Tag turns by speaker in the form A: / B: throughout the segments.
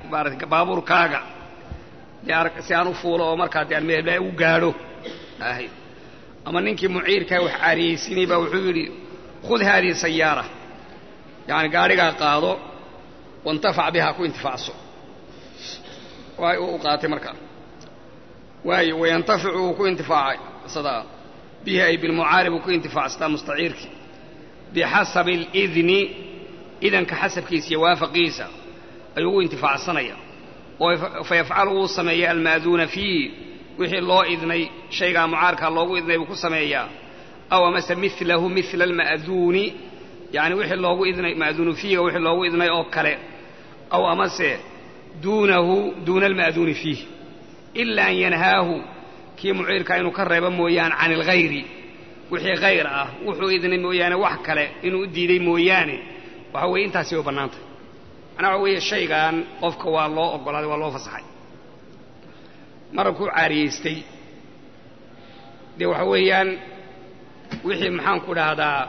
A: maarata baabuurkaaga dee si aan u fuulo oo markaa dee aan meelaa u gaadho ahay ama ninkii muciirkaa wax caariyeysinay baa wuxuu yidhi khud haadihi sayaara yacani gaadhigaa qaado waintafac bihaa ku intifaacso waay u qaatay markaa waayo wayantaficu wuu ku intifaacay sadaa bihi ay bilmucaarib uu ku intifaacsataa mustaciirkii bixasabi alidni idanka xasabkiisa iyo waafaqiisa ayuu u intifaacsanaya oo fa yafcalu wuu sameeya alma'duuna fiihi wixii loo idnay shaygaa mucaarkaa loogu idnay buu ku sameeyaa aw amase milahu mila alma'duuni yani wixii loogu idnay ma'duunu fiihiga wixii loogu idnay oo kale aw amase duunahu duuna alma'duuni fiih ila an yanhaahu kii muciirkaa inuu ka reebo mooyaane can ilghayri wixii hayr ah wuxuu idnay mooyaane wax kale inuu u diiday mooyaane waxa weeye intaasi way bannaantay macnaa waxa weeye shaygan qofka waa loo oggolaaday waa loo fasaxay marabkuu caariyaystay dee waxa weeyaan wixii maxaanku dhahdaa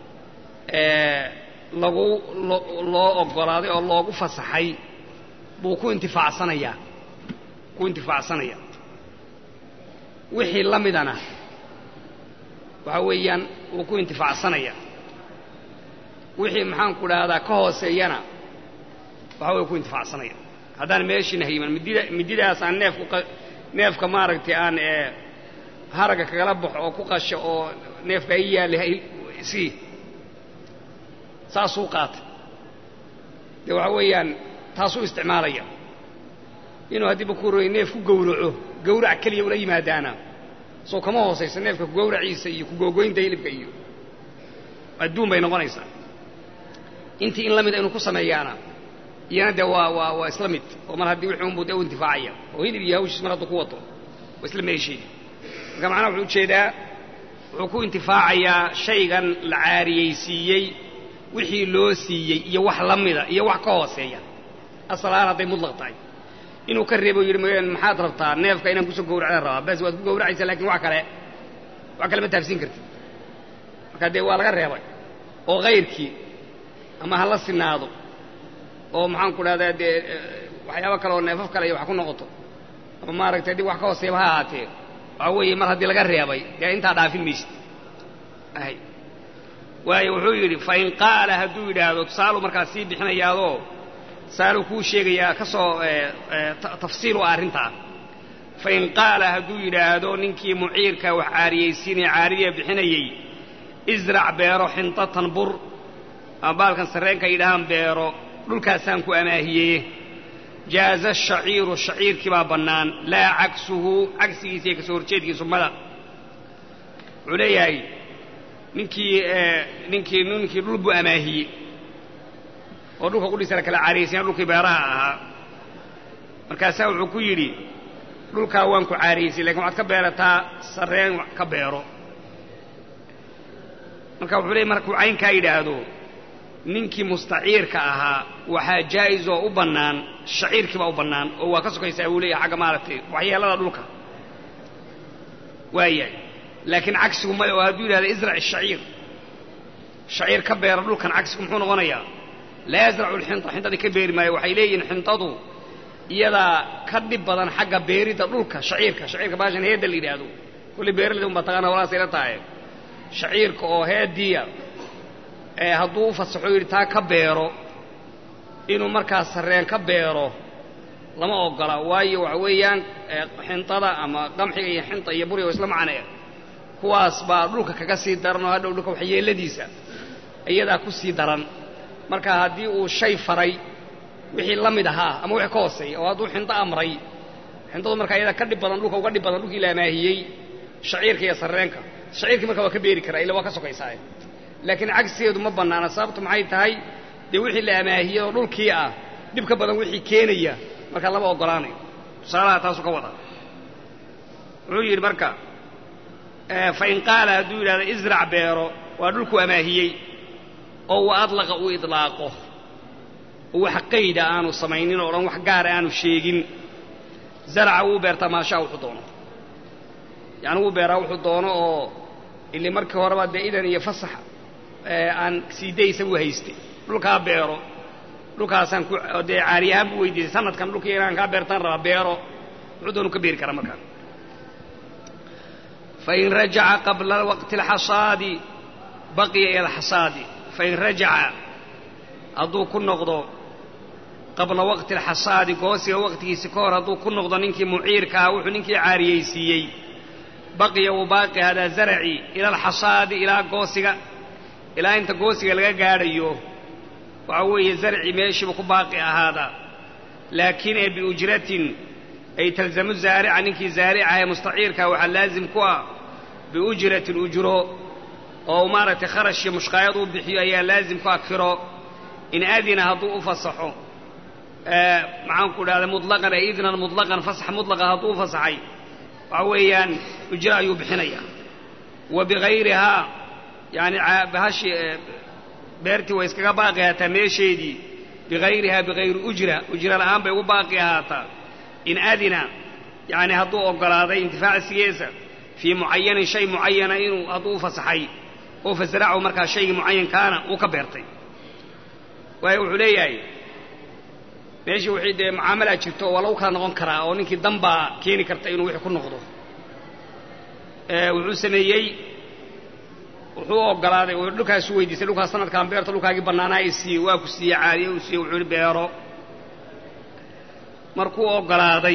A: lagu loo oggolaaday oo loogu fasaxay buu ku intifaacsanayaa ku intifaacsanayaa wixii la midana waxa weeyaan wuu ku intifaacsanayaa wixii maxaanku dhahdaa ka hooseeyana waxa way ku intifaacsanaya haddaan meeshiina hayman midida mididaas aan neefku neefka maaragtay aan haragga kagala baxo oo ku qasho oo neefka i yaallay sii saasuu qaatay dee waxa weeyaan taasuu isticmaalaya inuu haddiiba ku royay neef ku gowraco gawrac keliya ula yimaadaana soo kama hoosaysa neefka kugowraciisa iyo kugoogoynta hilibka iyo adduun bay noqonaysaa intii in la mida inuu ku sameeyaana iyana dee waa waa waa isla mid oo mar haddii wixii unbuu dee u intifaacaya oo hilib iyo hawshiis mar hadduu ku wato waa isla meesheedi marka macnaha wuxuu ujeedaa wuxuu ku intifaacayaa shaygan la caariyeysiiyey wixii loo siiyey iyo wax la mida iyo wax ka hooseeya asalahaan hadday mudlaq tahay inuu ka reebo yidhi mooyaan maxaad rabtaa neefka inaan kusoo gowracdaan rabaa bas waad ku gowracaysaa lakin wax kale wax kale ma taafsiin kartid marka dee waa laga reebay oo kayrkii ama ha la sinaado oo maxaan ku dhahdaa dee waxyaabo kale oo neefaf kale iyo wax ku noqoto ama maaragtay haddii wax ka hooseeba ha ahaatee waxa weeye mar haddii laga reebay dee intaa dhaafin maysid ahay waayo wuxuu yidhi fain qaala hadduu yidhaahdo tusaaluu markaas sii bixinayaadoo tusaaluu kuu sheegayaa ka soo tafsiil u ah arrintaa fain qaala hadduu yidhaahdo ninkii muciirka wax caariyeysiinaya caaridiya bixinayey israc beero xintatan bur ama baalkan sarreenka yidhahaan beero dhulkaasaan ku amaahiyeye jaaza ashaciiru shaciirkii baa bannaan laa cagsuhu cagsigiisa iyo kasoo horjeedkiisu mada wuxuu leeyahay ninkii ninkii ninkii dhul buu amaahiyey oo dhulka qudhiisana kala caariyeysanya dhulkii beeraha ahaa markaasaa wuxuu ku yidhi dhulkaa waan ku caariyeysay lakin waxaad ka beerataa sarreen ka beero marka wuxuu leeyay markuu caynkaa yidhaahdo ninkii mustaciirka ahaa waxaa jaa'is oo u bannaan shaciirkiibaa u bannaan oo waa ka sokaysaa buu leeyahay xagga maaragtay waxyeelada dhulka waayahay laakiin cagsigu maya oo hadduu yidhahda israc ishaciir shaciir ka beera dhulkan cagsigu muxuu noqonayaa laa yasracu lxinta xintadii ka beeri maayo waxay leeyihiin xintadu iyadaa ka dhib badan xagga beeridda dhulka shaciirka shaciirka baashan heedda la yidhaahdo kulli beeraleyda un baa taqaana holaasay la tahay shaciirka oo heeddiya ee hadduu u fasaxo yidhi taa ka beero inuu markaas sarreen ka beero lama ogola waayo waxa weeyaan xintada ama qamxiga iyo xinta iyo buriga oo isla macnee kuwaas baa dhulka kaga sii daran oo hadhow dhulka waxyeeladiisa iyadaa ku sii daran marka haddii uu shay faray wixii la mid ahaa ama wixii ka hooseeya oo hadduu xinto amray xintadu markaa iyadaa ka dhib badan dhulka uga dhib badan dhulkii la amaahiyey shaciirka iyo sarreenka shaciirkii marka waa ka beeri karaa illa waa ka sokaysaaye laakiin cagsigeedu ma bannaana sababtu maxay tahay dee wixii la amaahiyey oo dhulkii ah dhib ka badan wixii keenaya markaa lama oggolaanayo tusaalaha taasuu ka wada wuxuu yidhi marka fain qaala hadduu yidhahdo israc beero waa dhulku amaahiyey oo wa adlaqa uu idlaaqo oo wax qayda aanu samaynin oo dhan wax gaara aanu sheegin zaraca wuu beertaa maashaa wuxuu doono yacni wuu beeraa wuxuu doono oo ili markii horeba dee idan iyo fasax aan sii daysa buu haystay dhulkaa beero dhulkaasaan ku dee caariyahaan buu weydiisay sanadkan dhulkii inaan kaa beertaan rabaa beero wuxuu doonu ka beeri karaa markaa fain rajaca qabla waqti alxasaadi baqiya ila alxasaadi fain rajaca hadduu ku noqdo qabla waqti alxasaadi goosiga waqtigiisi ka hor hadduu ku noqdo ninkii muciirka ah wuxuu ninkii caariyeysiiyey baqiya uu baaqi hadaa zaraci ila alxasaadi ilaa goosiga ilaa inta goosiga laga gaadhayo waxa weeye zarci meeshiiba ku baaqi ahaada laakiin ee biujratin ay talzamu zaarica ninkii zaarica ee mustaciirka waxaa laazim ku ah biujratin ujro oo maaragtay kharash iyo mushqaayad uu bixiyo ayaa laazim ku ah kiro in adina hadduu u fasaxo maxaanku dhahda mutlaqan ay idnan mutlaqan fasax mutlaqa hadduu u fasaxay waxa weeyaan ujro ayuu bixinayaa wa bigayrihaa yani bahashi beertii way iskaga baaqi ahaataa meesheedii bigayrihaa bigayri ujra ujra la'aan bay ugu baaqi ahaataa in adina yani hadduu oggolaaday intifaacsigeesa fii mucayanin shay mucayana inuu hadduu u fasaxay oo fasaracahu markaa shaygii mucayankaana uu ka beertay waayo wuxuu leeyahay meeshii wixii dee mucaamalaad jirto waa lagu kala noqon karaa oo ninkii danbaa keeni karta inuu wixii ku noqdo wuxuu sameeyey wuxuu u oggolaaday oo dhulkaasu weydiisay dhulkaas sanadkaan beerta dhulkaagii bannaanaa i siiyey waa ku siiyey caadiye uu siiyey wuxuu ihi beero markuu oggolaaday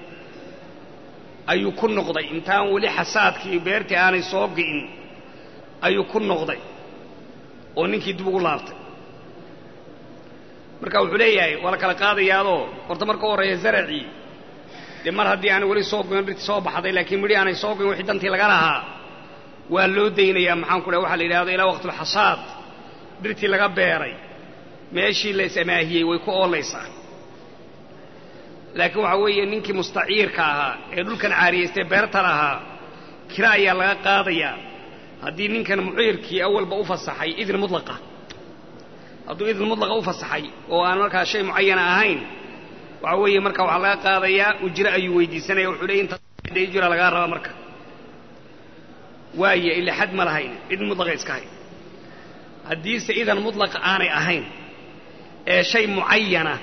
A: ayuu ku noqday intaan weli xasaadkii beertii aanay soo gi'in ayuu ku noqday oo ninkii dib ugu laabtay marka wuxuu leeyahay waa la kala qaadayaadoo horta marka u horreeya zaracii dee mar haddii aanay weli soo goyn dhirtii soo baxday laakiin midhi aanay soo goyn wixii dantii laga lahaa waa loo daynayaa maxaanku dhaha waxa la yidhahdo ilaa waqtulxasaad dhirtii laga beeray meeshii la is-amaahiyey way ku oolaysaa laakiin waxaa weeye ninkii mustaciirka ahaa ee dhulkan caariyaystay beerta lahaa kira ayaa laga qaadayaa haddii ninkan muciirkii awalba u fasaxay idin mutlaqa hadduu idin mutlaqa u fasaxay oo aan markaa shay mucayana ahayn waxa weeye marka waxaa laga qaadayaa ujro ayuu weydiisanaya wuxuu leey inta ujra lagaa raba marka waaye ila xad ma lahayn idin mutlaqa iska hay haddiise idan mutlaqa aanay ahayn ee shay mucayana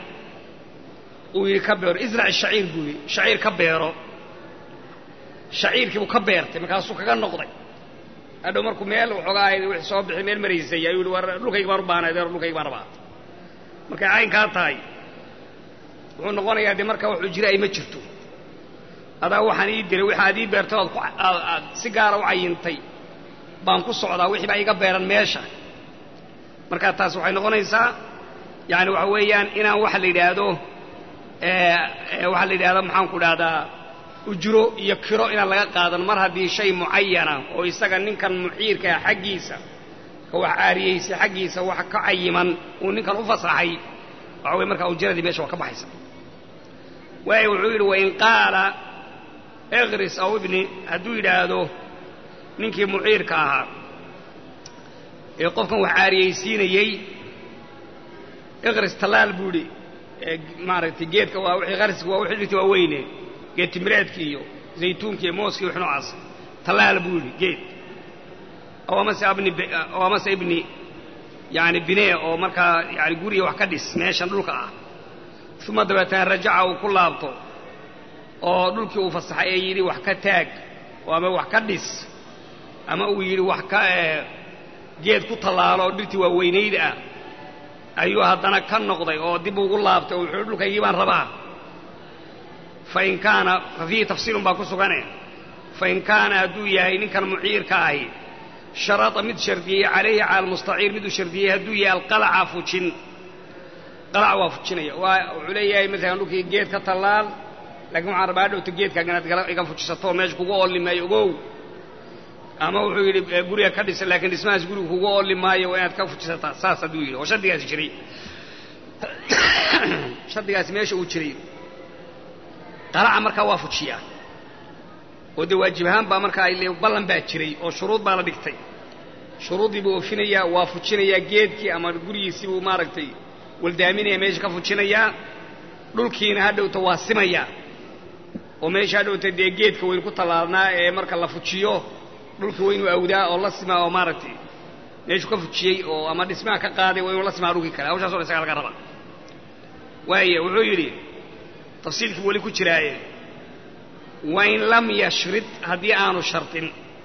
A: uu yidhi ka beero israc shaciir buu yidhi shaciir ka beero shaciirkii buu ka beertay markaasuu kaga noqday hadhow markuu meel waxoogaa wixii soo bixi meel maraysay ayuu yihi war dhulkayga baan u baahnayd deer dhulkayga baan rabaa markay caynkaa tahay wuxuu noqonayaa dee markaa wax ujira ay ma jirto adaa waxaan ii diray waxaad ii beertay ood aad si gaara u cayintay baan ku socdaa wixii baa iga beeran meesha markaa taas waxay noqonaysaa yani waxa weeyaan inaan waxa la yidhaahdo waxaa la yidhahda maxaanku dhahdaa ujro iyo kiro inaan laga qaadan mar haddii shay mucayana oo isaga ninkan muciirkaa xaggiisa ka wax caariyeysay xaggiisa wax ka cayiman uu ninkan u fasaxay waxa weye markaa ujradii meesha waa ka baxaysa waayo wuxuu yidhi wain qaala ekris aw ibni hadduu yidhaahdo ninkii muciirka ahaa ee qofkan wax caariyeysiinayey ekris tallaal buu idhi maaragtay geedka waa wixii qarsiga waa wixii dhirta waa weyne geed timireedki iyo zaytuunki iyo mooski wix noocaas tallaal buu yidhi geed aw amase abni aw amase ibni yani binee oo markaa yani guriga wax ka dhis meeshan dhulka ah uma dabeetana rajaca uu ku laabto oo dhulkii uu fasaxay ee yidhi wax ka taag oo ama wax ka dhis ama uu yidhi wax ka geed ku tallaalo oo dhirtii waa weynayd ah ayuu haddana ka noqday oo dib ugu laabtay oo wuxuu dhulkaygii baan rabaa fain kaana fa fiihi tafsiilun baa ku sugane fain kaana hadduu yahay ninkan muciirka ahi sharada mid shardiyey calayhi cala almustaciir miduu shardiyey hadduu yahay alqalaca fujin qalac waa fujinaya waa wuxuu leeyahay maalan dhulkii geed ka tallaal laakiin waxaan rabaa dhowta geedkaaga inaad iga fujisato oo meesha kugu oolli maayo ogow ama wuxuu yidhi guriga ka dhisa laakiin dhismahaas guriga kugu oolli maayo waa inaad ka fujisataa saas hadduu yidhi oo shardigaasi jiray shardigaasi meesha uu jiray qalaca markaa waa fujiyaa oo dee waajib ahaan baa markaa ballan baa jiray oo shuruud baa la dhigtay shuruuddii buu oofinayaa waa fujinayaa geedkii ama gurigiisii buu maaragtay waldaaminaya meesha ka fujinayaa dhulkiina hadhowta waa simayaa oo meesha hadhowta dee geedka waynu ku tallaalnaa ee marka la fujiyo dhulka waynu awdaa oo la simaa oo maaragtay meeshuu ka fujiyey oo ama dhismaha ka qaaday waa inuu la simaa dhulkii kale hawshaas o dhan isagaa laga rabaa waaya wuxuu yidhi tafsiilkii weli ku jiraaye wain lam yashrid haddii aanu shardin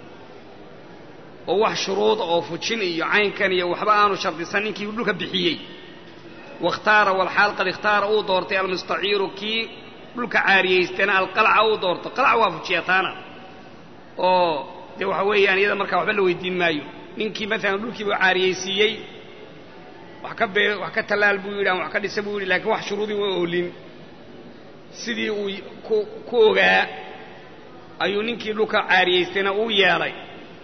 A: oo wax shuruuda oo fujin iyo caynkan iyo waxba aanu shardisan ninkii dhulka bixiyey wakhtaara walxaal qad ikhtaara uu doortay almustaciiru kii dhulka caariyaystana alqalca uu doorto qalca waa fujiya taana oo dee waxa weeyaan iyada markaa waxba la weydiin maayo ninkii maalan dhulkiiba caariyaysiiyey wax ka bee wax ka tallaal buu yidhi ama wax ka dhisa buu yidhi lakiin wax shuruudii waa oolin sidii uu ku ku ogaa ayuu ninkii dhulka caariyaystayna uu yeelay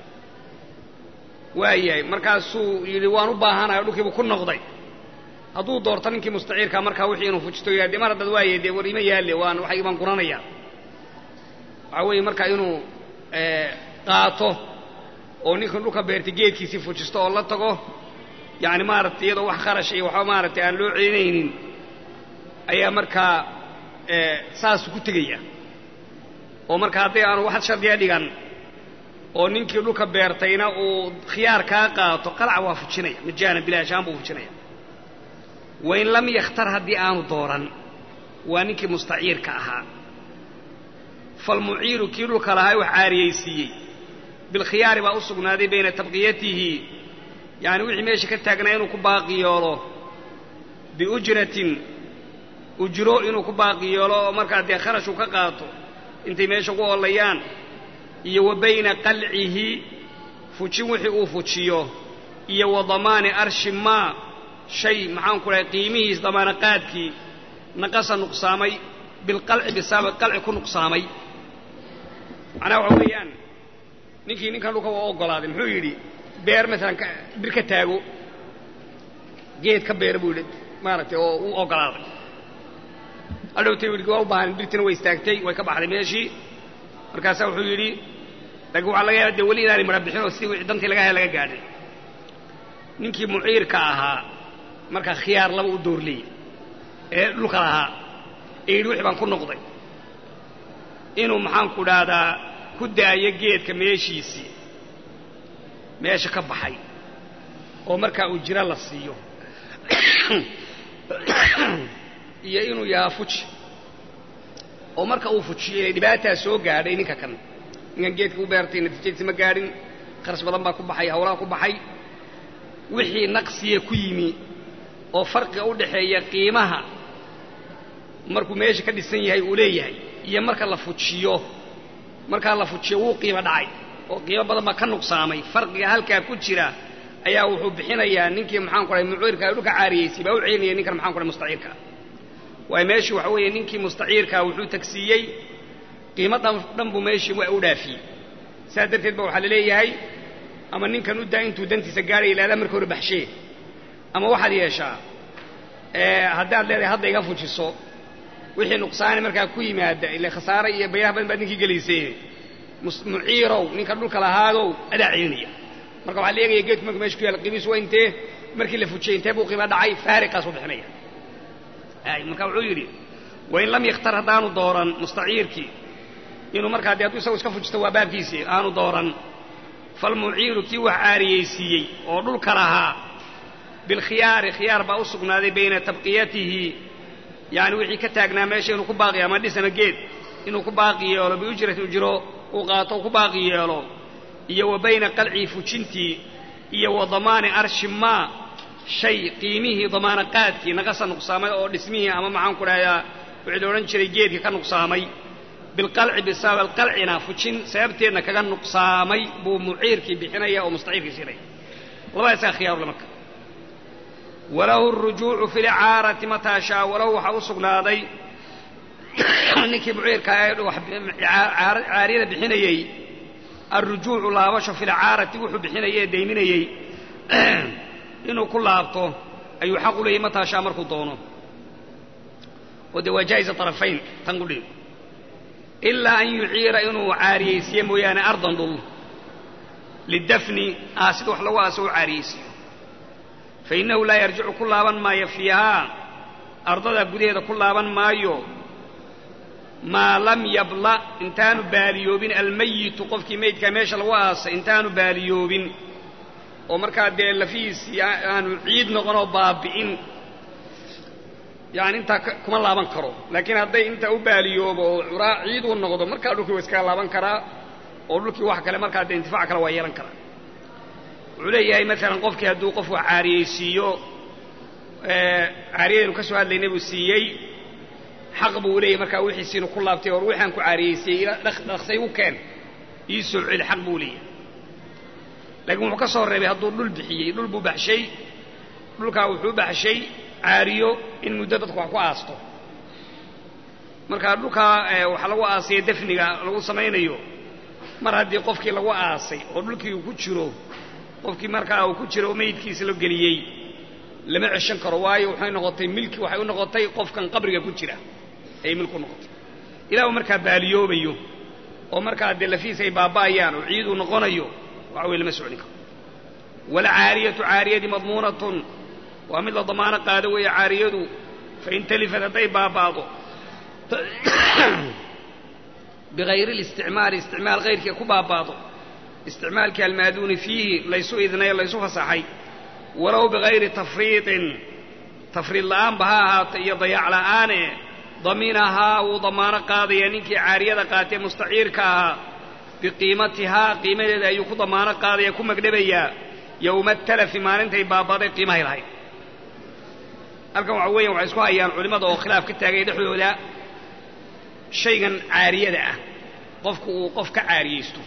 A: waayahay markaasuu yidhi waan u baahanayo dhulkiibu ku noqday hadduu doorto ninkii mustaciirka markaa wixii inuu fujisto yidhah de mar haddaad waayay dee war ima yaalle waan waxay baan guranayaa waxaa weeye markaa inuu qaato oo ninkan dhulka beertay geedkiisii fujisto oo la tago yacni maaragtay iyadoo wax kharash iyo waxba maaragtay aan loo celinaynin ayaa markaa saasu ku tegaya oo marka hadday aanu wax shardiya dhigan oo ninkii dhulka beertayna uu khiyaar kaa qaato qalca waa fujinaya majaana bilaashaan buu fujinaya wain lam yakhtar haddii aanu dooran waa ninkii mustaciirka ahaa falmuciiru kii dhulka lahaa wax caariyaysiiyey bilkhiyaari baa u sugnaaday bayna tabqiyatihi yacni wixii meesha ka taagnaa inuu ku baaqi yeelo biujratin ujro inuu ku baaqi yeelo oo markaa dee kharashuu ka qaato intay meesha ku oolayaan iyo wa bayna qalcihi fujin wixii uu fujiyo iyo wa damaani arshi maa shay maxaan ku dhahay qiimihiis damaana qaadkii naqasa nuqsaamay bilqalci bisabab qalci ku nuqsaamay macnaha waxa weeyaan ninkii ninkan dhulka waa oggolaaday muxuu yidhi beer maalan bir ka taago geed ka beera buu yidhi maaragtay oo uu oggolaaday hadhowtay yidhi waa u baahan birtina way istaagtay way ka baxday meeshii markaasaa wuxuu yidhi laakiin waxaa laga yaaba dee weli inaanay mara bixin oo sidii wixii dantii laga haya laga gaadhay ninkii muciirka ahaa markaa khiyaar laba u doorleeyey ee dhulka lahaa ee yidhi wixii baan ku noqday inuu maxaanku dhahdaa ku daayo geedka meeshiisii meesha ka baxay oo markaa uu jiro la siiyo iyo inuu yahaa fuji oo marka uu fujiyo inay dhibaataa soo gaadhay ninka kan ninkan geedka u beertay natiijadiisi ma gaadhin kharash badan baa ku baxay hawlaha ku baxay wixii naqsiya ku yimi oo farqiga u dhaxeeya qiimaha markuu meesha ka dhisan yahay uu leeyahay iyo marka la fujiyo markaa la fujiyo wuu qiimo dhacay oo qiimo badan baa ka nuqsaamay farqiga halkaa ku jira ayaa wuxuu bixinayaa ninkii maxaan ku dhahay muciirka dhulka caariyaysay baa u celinaya ninkan maxaan ku dhahay mustaciirka waayo meeshii waxa weeye ninkii mustaciirkaa wuxuu tagsiiyey qiimo dhan buu meeshii waa u dhaafiyey saas darteed ba waxaa la leeyahay ama ninkan u daa intuu dantiisa gaadhaya ilaadaa marka hore baxshee ama waxaad yeeshaa haddaad leedahay hadda iga fujiso wixii nuqsaani markaa ku yimaada ile khasaare iyo bayraha badan baad ninkii gelaysee muciirow ninka dhulka lahaadow adaa celinaya marka waxaa la eegaya geedku marka meesha ku yaalla qiimihiisu waa intee markii la fujiyey intee buu qiimo dhacay faariqaasuu bixinaya ay marka wuxuu yidhi wain lam yakhtar haddaanu dooran mustaciirkii inuu markaa dee hadduu isagu iska fujisto waa baabkiisii aanu dooran falmuciiru kii wax caariyaysiiyey oo dhulka lahaa bilkhiyaari khiyaar baa u sugnaaday bayna tabqiyatihi yani wixii ka taagnaa meesha inuu ku baaqi ama dhis ama geed inuu ku baaqi yeelo biujrati ujro uu qaato ku baaqi yeelo iyo wa bayna qalcii fujintii iyo wa damaani arshi maa shay qiimihii damaana qaadkii naqasa nuqsaamay oo dhismihii ama maxaan ku dhahayaa wixii la odhan jiray geedkii ka nuqsaamay bilqalci bisabab alqalcina fujin sababteedna kaga nuqsaamay buu muciirkii bixinaya oo mustaciirkii siinaya labadaasaa khiyaarule marka walahu اrujuucu fi lcaarati mataa shaa walahu waxaa u sugnaaday ninkii muciirka caariyada bixinayey alrujuucu laabasho fi lcaarati wuxuu bixinayay ee dayminayey inuu ku laabto ayuu xaq u leeyay mataa shaa markuu doono oo dee waa jaa'iza طarafayn tan qudhi ilaa an yuciira inuu caariyaysiiye mooyaane ardan dhul lidafni aasida wax lagu aaso u caariyaysiiyo fainnahu laa yarjicu ku laaban maayo fiihaa ardadaa gudaheeda ku laaban maayo maa lam yabla intaanu baaliyoobin almayitu qofkii maydkaa meesha lagu aasay intaanu baaliyoobin oo markaa dee lafihiisii aanu ciid noqon oo baabi'in yani intaa kuma laaban karo laakiin hadday intaa u baaliyoobo oo curaa ciid uu noqdo markaa dhulkii waa iskaga laaban karaa oo dhulkii wax kale markaa dee intifaac kale waa yeelan karaa wuxuu leeyahay maalan qofkii hadduu qof wax caariyeysiiyo caariyadaynu ka soo hadlaynay buu siiyey xaq buu leeyahy markaa wixiisi inuu ku laabtay or wixaan ku caariyeysiyey dhaqsay u keen ii soo celi xaq buu leeyahay laakiin wuxuu ka soo reebay hadduu dhul bixiyey dhul buu baxshay dhulkaa wuxuu baxshay caariyo in muddo dadku wax ku aasto markaa dhulkaa waxaa lagu aasaya defniga lagu samaynayo mar haddii qofkii lagu aasay oo dhulkii uu ku jiro qofkii markaa uu ku jiro oo meydkiisa la geliyey lama ceshan karo waayo waxay noqotay milki waxay u noqotay qofkan qabriga ku jira ayay milku noqotay ilaa uu markaa baaliyoobayo oo markaa dee lafiis ay baaba'ayaan oo ciiduu noqonayo waxa weye lama socni karo walcaariyatu caariyadii madmuunatun waa mid la damaano qaado weeye caariyadu fain talifat hadday baaba'do bigayri listicmaali isticmaal kayrkii ku baaba'do isticmaalkii almaaduuni fiihi laysu idnay laysu fasaxay walow bigayri tafriiطin tafriid la'aanba ha ahaata iyo dayaac la'aane daminahaa wuu damaano qaadaya ninkii caariyada qaatee mustaciirka ahaa biqiimatihaa qiimadeeda ayuu ku damaano qaadaya ku magdhabayaa yowma talafi maalintay baaba'day qiimahay lahayd halkan waxa weeyan waxay isku hayaan culimmada oo khilaaf ka taagay dhexdooda shaygan caariyada ah qofku uu qof ka caariyeysto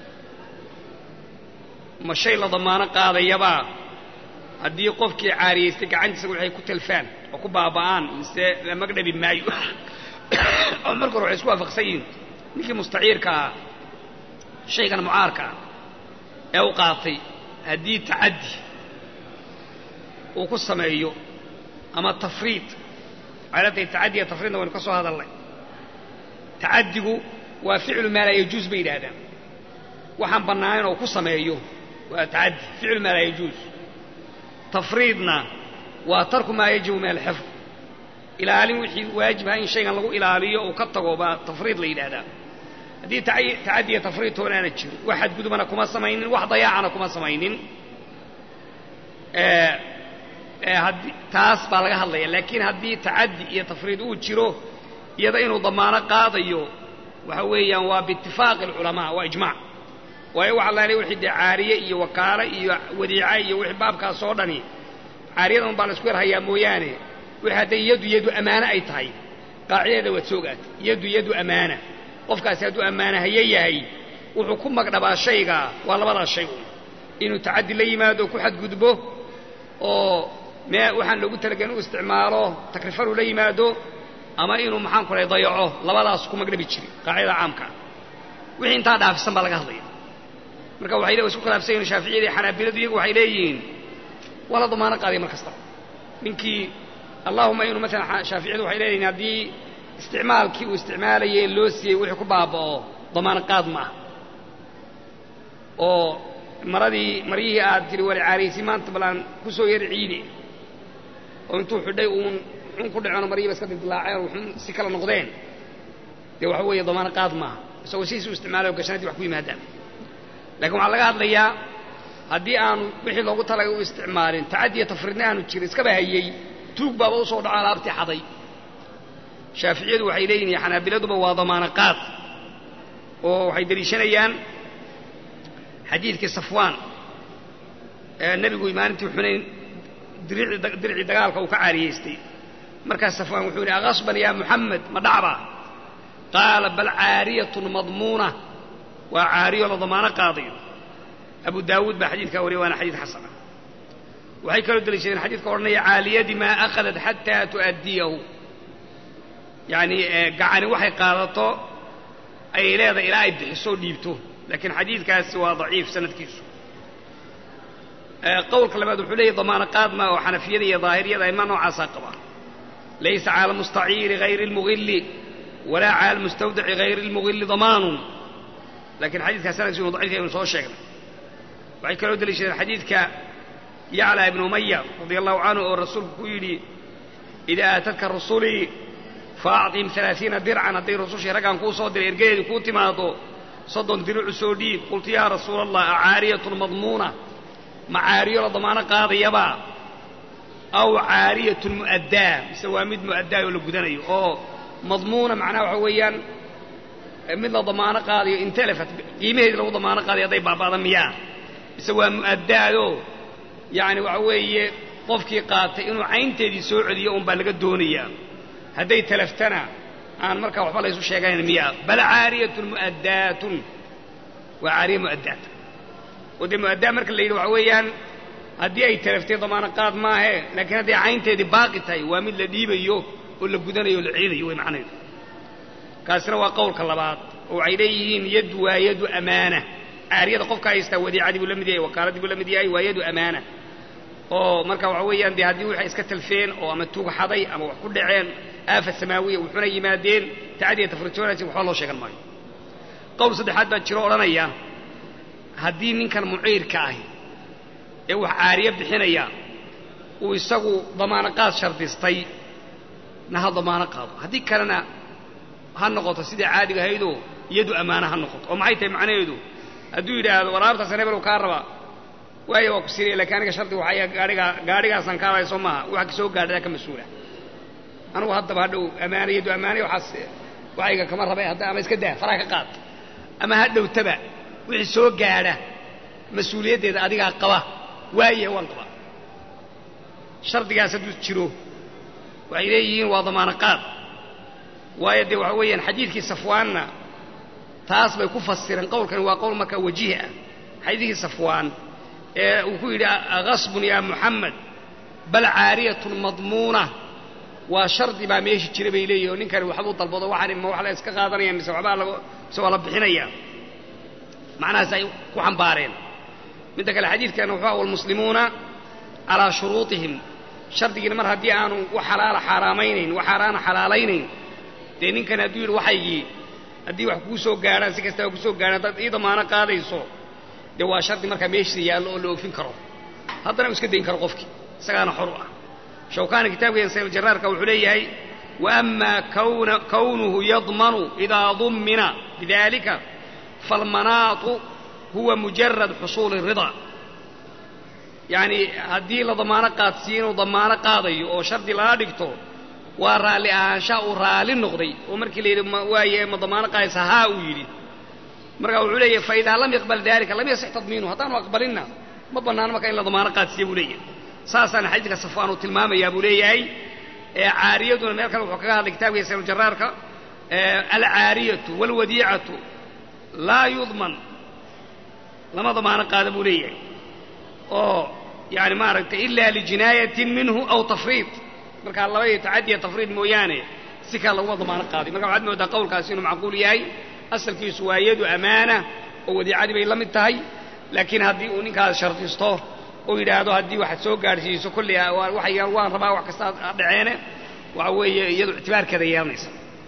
A: ma shay la damaano qaadayabaa haddii qofkii caariyeystay gacantiisa waxay ku talfaan oo ku baaba'aan mise la magdhabi maayo oo marka hore waxay isku waafaqsan yihiin ninkii mustaciirka ah shaygan mucaarka ah ee u qaatay haddii tacaddi uu ku sameeyo ama tafriid waxay la tahay tacaddiga tafriidna waynu ka soo hadalnay tacaddigu waa ficlu maa laa yajuus bay yidhaahdaan waxaan bannaanayn oo ku sameeyo waa tacaddi ficlu maa laa yajuus tafriidna waa tarku maa yajibu min alxifd ilaalin wixii waajib aha in shaygan lagu ilaaliyo uu ka tago baa tafriid la yidhaahdaa haddii tacaddiya tafriid toonaana jiro wax xadgudubana kuma samaynin wax dayaacana kuma samaynin haddii taas baa laga hadlaya laakiin haddii tacaddi iyo tafriid uu jiro iyada inuu damaano qaadayo waxa weeyaan waa biitifaaqi alculamaa waa ijmac waayo waxa laala wixii dee caariye iyo wakaalo iyo wadiica iyo wixii baabkaas oo dhani caariyadan baa la isku yarhayaa mooyaane wixii hadday yadu yadu ammaano ay tahay qaacidadeeda waad soogaata yadu yadu ammaana qofkaasi hadduu ammaanahaye yahay wuxuu ku magdhabaa shayga waa labadaas shay un inuu tacaddi la yimaado ku xadgudbo oo mee waxaan loogu talagelin u isticmaalo takrifanu la yimaado ama inuu maxaan ku lahay dayaco labadaas ku magdhabi jiri qaacidada caamka ah wixii intaa dhaafisan baa laga hadlaya marka waxay le isku khilaafsan yihin shaaficiyada iyo xanaabiladu iyagu waxay leeyihiin waa la damaano qaaday mar kastaba ninkii allahuma inuu maalan shaaficiyadu waxay leeyihin haddii isticmaalkii uu isticmaalayay loo siiyey wixii ku baaba'o damaano qaad ma ah oo maradii maryihii aad tiri wali caariysi maanta balaan ku soo yar ciide oo intuu xidhay uun xun ku dhacoon maryihiiba iska dildilaaceen oo xun si kala noqdeen dee waxa weeye damaano qaad maaha isagoo sidiisi u isticmaalayo gashanadii wax ku yimaadaan lakiin waxaa laga hadlayaa haddii aanu wixii loogu talagay u isticmaalin tacaddiya tafriidna aanu jirin iskaba hayey tuug baaba u soo dhaco alaabtii xaday shaaficiyadu waxay leeyihin iyo xanaabiladuba waa damaano qaad oo waxay deliishanayaan xadiidkii safwaan ee nebigu maalintii xunayn diricii dagaalka uu ka caariyeystay markaas safwaan wuxuu yidhi akhasban yaa muxamed ma dhacba qaala bal caariyatun madmuuna waa caariyo la damaano qaadayo abu daawuud baa xadiidkaa wariya waana xadiid xasana waxay kaloo deliishadeen xadiidka odhanaya caaliyadii maa akhadat xataa tu'addiyahu yacni gacani waxay qaadato ayay leedahay ilaa ay bixiso dhiibto laakiin xadiidkaasi waa daciif sanadkiisu qowlka labaad wuxuu leeyahy damaano qaad ma oo xanafiyada iyo daahiriyada ima noocaasaa qaba laysa cala almustaciiri hayri اlmugili walaa cala almustawdici hayri اlmugili damaanun lakiin xadiidkaas sanadkiisu inu daciif aynu soo sheegnay waxay kaloo deliishadeen xadiidka yaclى ibn umaya radia allahu canhu oo rasuulku ku yidhi idaa aatadka rusulii faacطihim ثalaaثiina dircan hadday rusushii raggaan kuu soo diray ergadeedii kuu timaado soddon diricu soo dhiib qultu yaa rasuula allah acaariyatun madmuuna ma caariyo la damaano qaadayabaa aw caariyatun mu'addaa mise waa mid mu'addaa oo la gudanayo oo madmuuna macnaha waxa weeyaan mid la damaano qaadayo intelefat qiimaheedi lagu damaano qaadayo hadday baaba'da miyaa mise waa mu'addaadoo yacni waxa weeye qofkii qaatay inuu caynteedii soo celiyo un baa laga doonayaa hadday talaftana aan markaa waxba laysu sheeganayn miyaa bal caariyatun mu'addaatun waa caariya mu'addaat oo dee mu'addaa marka la yidhi waxa weeyaan haddii ay talaftay damaano qaad maahe laakiin hadday caynteedii baaqi tahay waa mid la dhiibayo oo la gudanayo o la celinayo way macnaheedu kaasina waa qowlka labaad oo waxay leeyihiin yad waa yadu amaana caariyada qofka haystaa wadiicadii buu la mid yahay wakaaladii buu la mid yahay waa yadu amaana oo marka waxa weeyaan dee haddii waxay iska talfeen oo ama tuug xaday ama wax ku dhaceen aafa samaawiya wuxuna yimaadeen tacdiya tafrijoonaysa waxba loo sheegan maayo qowl saddexaad baa jiro odhanaya haddii ninkan muciirka ahi ee wax caariye bixinaya uu isagu damaano qaad shardistay na ha damaano qaado haddii kalena ha noqoto sidai caadiga ahaydoo iyadu ammaano ha noqoto oo maxay tahay macnaheedu hadduu yidhaahdo waraabtaas hebel uu kaa rabaa waayo waa ku siinaya lakiin aniga shardi waxaya gaadhigaa gaadhigaasaan kaadaya soo maaha waxa ka soo gaadhadaa ka mas-uula anugu haddaba hadhow ammaana iyadu ammaanay waxaas waxayga kama rabay hadda ama iska daa faraha ka qaad ama ha dhowtaba wixii soo gaadha mas-uuliyaddeeda adigaa qaba waayahe waan qabaa shardigaas hadduu jiro waxay leeyihiin waa damaano qaad waayo dee waxa weeyaan xadiidkii safwaanna taas bay ku fasireen qowlkani waa qowl markaa wajiih ah xadiidkii safwaan ee uu ku yidhi agasbun yaa muxamed bal caariyatun madmuuna waa shardi baa meeshi jira bay leeyihin oo ninkani waxbuu dalbado waxaan ma wax la iska qaadanaya mise waxbaa lago mise waa la bixinaya macnahaas ay ku xambaareen midda kale xadiidkana wuxuu walmuslimuuna calaa shuruutihim shardigiina mar haddii aanu wax xalaala xaaraamaynayn wax xaaraana xalaalaynayn dee ninkan hadduu yidhi waxaygii haddii wax kuu soo gaadhaan si kastaba kusoo gaadhaan haddaad ii damaano qaadayso dee waa shardi markaa meeshiisa yaallo oo la oofin karo haddana uu iska dayn karo qofkii isagaana xor u ah shawkaani kitaabkeeda sayljaraarka wuxuu leeyahay waama kownuhu yadmanu idaa dummina bidalika falmanaatu huwa mujarad xusuuli ridaa yacni haddii la damaano qaadsiiyo inuu damaano qaadayo oo shardi lala dhigto waa raalli ahaanshaa uu raalli noqday oo markii la yidhi waaye ma damaano qaadaysa haa uu yidhi marka wuxuu leeyahay faidaa lam yaqbal dalika lam yasix tadmiinuhu haddaanu aqbalinna ma bannaano marka in la damaano qaadsiiya buu leeyahay saasaana xadiidka safwaan uu tilmaamayaa buu leeyahay caariyaduna meel kale wuxuu kaga hadlay kitabkiisa saylujaraarka alcaariyatu waalwadiicatu laa yudman lama damaano qaada buu leeyahay oo yani maaragtay ilaa lijinaayatin minhu aw tafriid markaa laba iyo tacadiya tafriid mooyaane si kale laguma damaano qaaday marka waxaad moodaa qowlkaasi inuu macquul yahay asalkiisu waa yadu amaana oo wadiicadii bay la mid tahay laakiin haddii uu ninkaas shardisto oo yidhaahdo haddii waxaad soo gaadhsiiso kolley waxay waan rabaa wax kasta dhaceene waxa weeye iyadu ictibaarkeeda yeelanaysa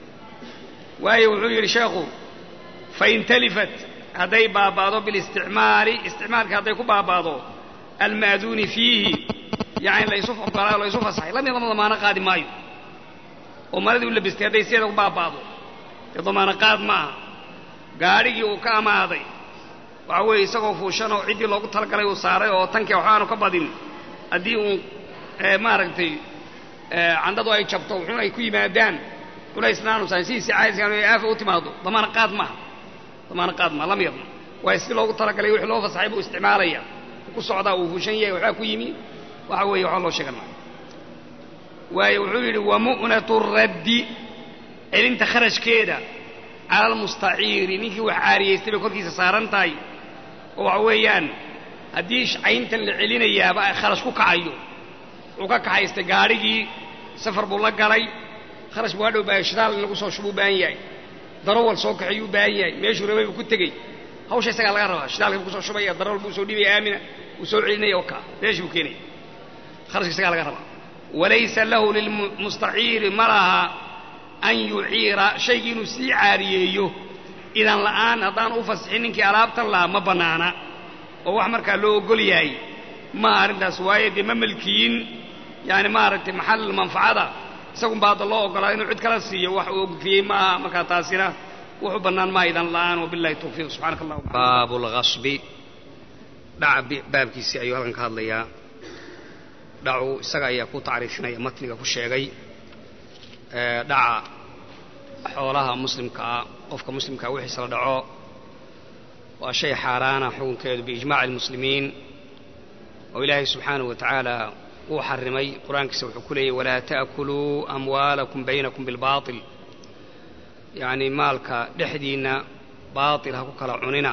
A: waayo wuxuu yidhi sheekhu fain talifat hadday baaba'do bilisticmaali isticmaalka hadday ku baaba'do alma'duuni fiihi yani laysu ogolaa laysu fasaxay lam yadama damaano qaadi maayo oo maradii u labistay hadday sideeda ku baaba'do dee damaano qaad maaha gaadhigii uu ka amaaday waxa weeye isagoo fuushan oo ciddii loogu talagalay uu saaray oo tankii waxaanu ka badin haddii uu maaragtay candhadu ay jabto wuxuuna ay ku yimaadaan culaysnaanu sahay sidiisi caadiskan ay aafa u timaado damaano qaad maaha damaano qaad maaha lam yadma waayo si loogu talagalay wixii loo fasaxay buu isticmaalaya ku socdaa uu fuushan yahay waxbaa ku yimi waxa weeye waxba loo sheegan maayo waayo wuxuu yidhi wamu'natu raddi celinta kharashkeeda cala almustaciiri ninkii wax caariyaystay bay korkiisa saaran tahay oo waxa weeyaan haddii cayntan la celinayaaba ay kharash ku kacayo wuxuu ka kaxaystay gaadhigii safar buu la galay kharash buu hadhow baahay shidaal in lagu soo shubuu baahan yahay darawal soo kaxiyuu baahan yahay meeshuu rabay buu ku tegey hawsha isagaa laga rabaa shidaalka buu kusoo shubaya darawal buu soo dhibaya aamina wuu soo celinaya oo kaa meeshii buu keenaya kharashka isagaa laga rabaa walaysa lahu lilmustaciiri ma laha an yuciira shaygii inuu sii caariyeeyo idan la'aan haddaan u fasixin ninkii alaabtan lahaa ma bannaana oo wax markaa loo ogol yahay maaha arrintaas waayo dee ma melkiyin yani maaragtay maxal manfacada isagun baa hadda loo ogolaa inuu cid kala siiyo wax uu ogfiyey maaha markaa taasina wuxuu bannaan maaha idan la'aan wabillahi tawfiiq subxaanaka allah baabu lghasbi dhaca baabkiisii ayuu halkan ka hadlayaa dhacu isaga ayaa ku tacriifinaya matniga ku sheegay dhaca xoolaha muslimkaa qofka muslimkaa wixiisa la dhaco waa shay xaaraana xukunkeedu biijmaaci almuslimiin oo ilaahay subxaanahu wa tacaala uu xarimay qur-aankiisa wuxuu ku leeyay walaa ta'kuluu amwaalakum baynakum bilbaatil yacnii maalka dhexdiinna baatil ha ku kala cunina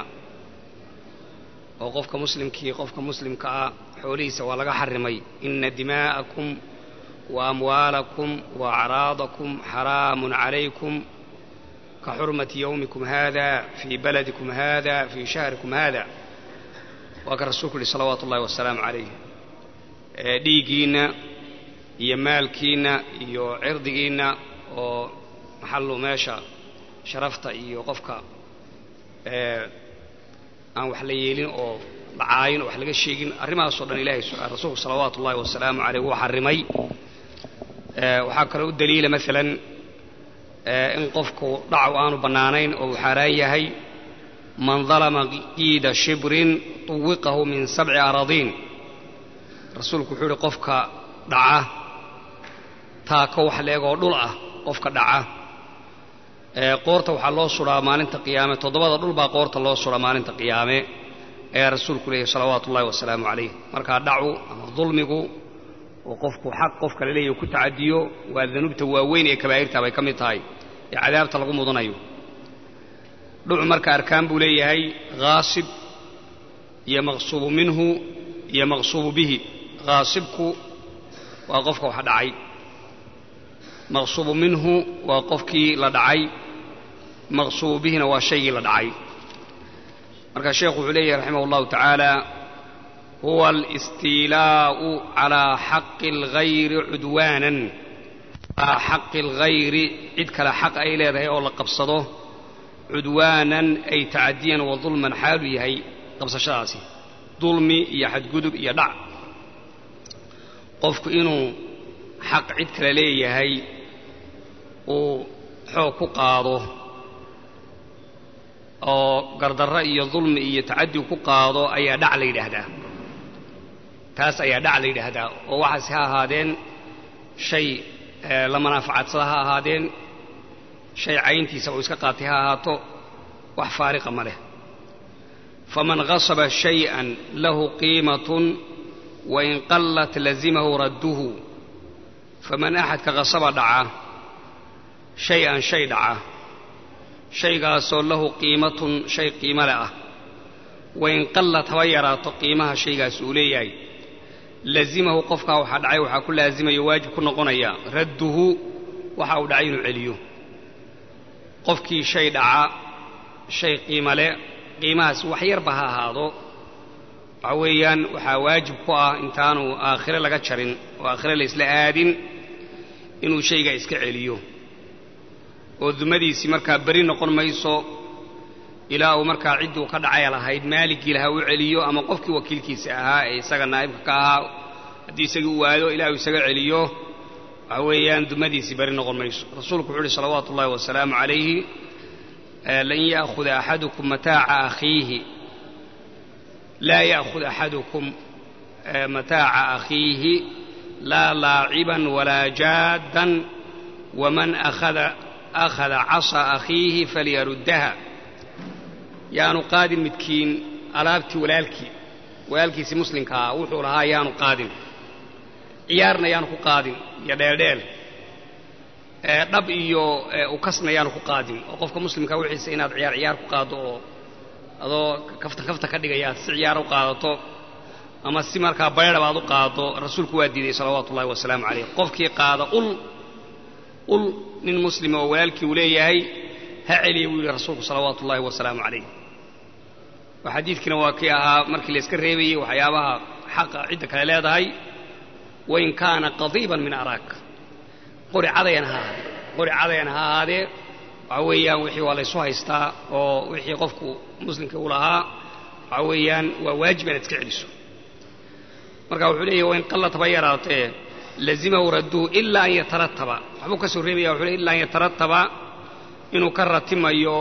A: oo qofka muslimkii qofka muslimka ah xoolihiisa waa laga xarimay ina dimaa'akum wa amwaalakum wa acraadakum xaraamun calaykum ka xurmati yowmikum hada fii baladikum hada fii shahrikum hada waa ka rasuulku yihi salawaatu ullahi wasalaamu calayh dhiiggiinna iyo maalkiinna iyo cirdigiinna oo maxallu meesha sharafta iyo qofka aan wax la yeelin oo dhacaayin oo wax laga sheegin arrimahaasoo dhan ilaahay rasuulku salawaatu ullahi wasalaamu caleyh wuu xarimay waxaa kaloo u daliila maalan in qofku dhacu aanu bannaanayn oo uu xaaraan yahay man dalama qiida shibrin tuwiqahu min sabci aradiin rasuulku wuxuu yihi qofka dhaca taako wax leegoo dhul ah qofka dhaca qoorta waxaa loo suraa maalinta qiyaame toddobada dhul baa qoorta loo suraa maalinta qiyaame ayaa rasuulku leeyahy salawaatu ullahi wasalaamu calayh markaa dhacu ama dulmigu oo qofku xaq qofka la leeyahy ku tacadiyo waa danuubta waaweyn ee kabaa'irta bay ka mid tahay ee cadaabta lagu mudanayo dhucu marka arkaan buu leeyahay haasib iyo maqsuubu minhu iyo maqsuubu bihi haasibku waa qofka wax dhacay maqsuubu minhu waa qofkii la dhacay maqsuubu bihina waa shaygii la dhacay marka sheekhu wuxuu leeyahay raximah اllahu tacaala huwa alistiilaa'u calaa xaqi اlgayri cudwaanan calaa xaqi اlgayri cid kale xaq ay leedahay oo la qabsado cudwaanan ay tacadiyan wa dulman xaalu yahay qabsashadaasi dulmi iyo xadgudub iyo dhac qofku inuu xaq cid kale leeyahay uu xoog ku qaado oo gardarro iyo dulmi iyo tacadi ku qaado ayaa dhac la yidhaahdaa taas ayaa dhac la yidhaahdaa oo waxaase ha ahaadeen shay la manaafacadsada ha ahaadeen shay cayntiisa uu iska qaatay ha ahaato wax faariqa ma leh faman gasaba shayئan lahu qiimatun wain qallat lazimahu radduhu faman axadka qasaba dhaca shay-an shay dhaca shaygaasoo lahu qiimatun shay qiimo le ah wain qallat haba yaraato qiimaha shaygaas uu leeyahay lazimahu qofkaa waxaa dhacay waxaa ku laasimayo waajib ku noqonaya radduhu waxa uu dhacay inuu celiyo qofkii shay dhaca shay qiimo le qiimahaas wax yarba ha ahaado waxa weeyaan waxaa waajib ku ah intaanu aakhire laga jarin oo aakhire laysla aadin inuu shaygaa iska celiyo oo dumadiisii markaa beri noqon mayso ilaa uu markaa cidduu ka dhacay lahayd maaligii lahaa u celiyo ama qofkii wakiilkiisa ahaa ee isaga naa'ibka ka ahaa haddii isagii u waado ilaa uu isaga celiyo waxa weeyaan dumadiisii beri noqon mayso rasuulku wuxuu uhi salawaatu ullahi wasalaamu calayhi lan ya'khuda axadukum mataaca akhiihi laa ya'khud axadukum mataaca akhiihi laa laaciban walaa jaaddan waman akhada akhada casa akhiihi falyaruddaha yaanu qaadin midkiin alaabtii walaalkii walaalkiisii muslimkaa wuxuu lahaa yaanu qaadin ciyaarna yaanu ku qaadin iyo dheeldheel dhab iyo ukasna yaanu ku qaadin oo qofka muslimkaa wixiisa inaad ciyaar ciyaar ku qaaddo oo adoo kaftan kafta ka dhigaya aad si ciyaar u qaadato ama si markaa baydhaba aad u qaaddo rasuulku waa diiday salawaatu ullahi wasalaamu calayh qofkii qaada ul ul nin muslima oo walaalkii uu leeyahay ha celiya buu yidhi rasuulku salawaatu ullahi wasalaamu calayh oo xadiidkiina waa kii ahaa markii layska reebayey waxyaabaha xaqa cidda kale leedahay wain kaana qadiiban min araak qori cadayan ha ahaadee qori cadayan ha ahaadee waxa weeyaan wixii waa laysu haystaa oo wixii qofku muslimka u lahaa waxa weeyaan waa waajib inaad iska celiso marka wuxuu leeyahy wain qallat haba yaraatee lazimahu radduhu ilaa an yatarataba waxbuu ka soo reebaya wuxuu leey illa an yatarataba inuu ka ratimayo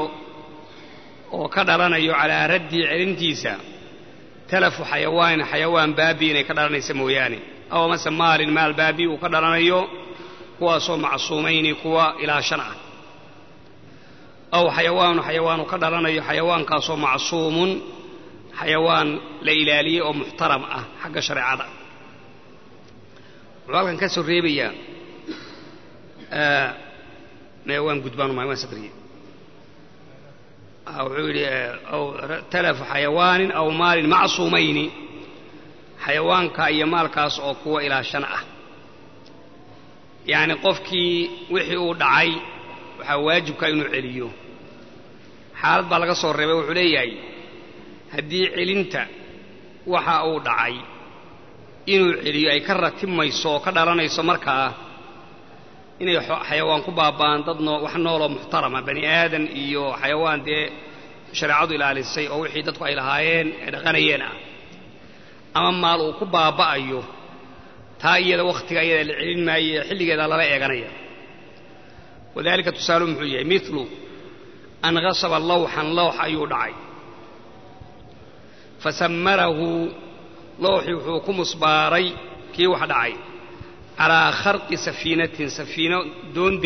A: oo ka dhalanayo calaa raddihi celintiisa talafu xayawaanin xayawaan baabi inay ka dhalanaysa mooyaane aw amase maalin maal baabi uu ka dhalanayo kuwaasoo macsuumayni kuwa ilaashan ah aw xayawaanu xayawaanu ka dhalanayo xayawaankaasoo macsuumun xayawaan la ilaaliyey oo muxtaram ah xagga shareecada wuxuu halkan ka soo reebayaa waan gudbaan umahay waan sadriye wuxuu yidhi aw talafu xayawaanin aw maalin macsuumayni xayawaanka iyo maalkaas oo kuwa ilaashan ah yacni qofkii wixii uu dhacay waxaa waajibka inuu celiyo xaalad baa laga soo reebay wuxuu leeyahay haddii celinta waxa uu dhacay inuu celiyo ay ka ratibmayso oo ka dhalanayso markaa inay xayawaan ku baaba'aan dad noo wax nooloo muxtarama bani aadan iyo xayawaan dee shareecadu ilaalisay oo wixii dadku ay lahaayeen ee dhaqanayeen ah ama maal uu ku baaba'ayo taa iyada wakhtiga iyada la celin maayo ee xilligeeda lala eeganaya wadalika tusaalu muxuu yahay milu an gasaba lawxan lawx ayuu dhacay fasammarahu lowxii wuxuu ku musbaaray kii wax dhacay calaa kharqi safiinatin safiino doondi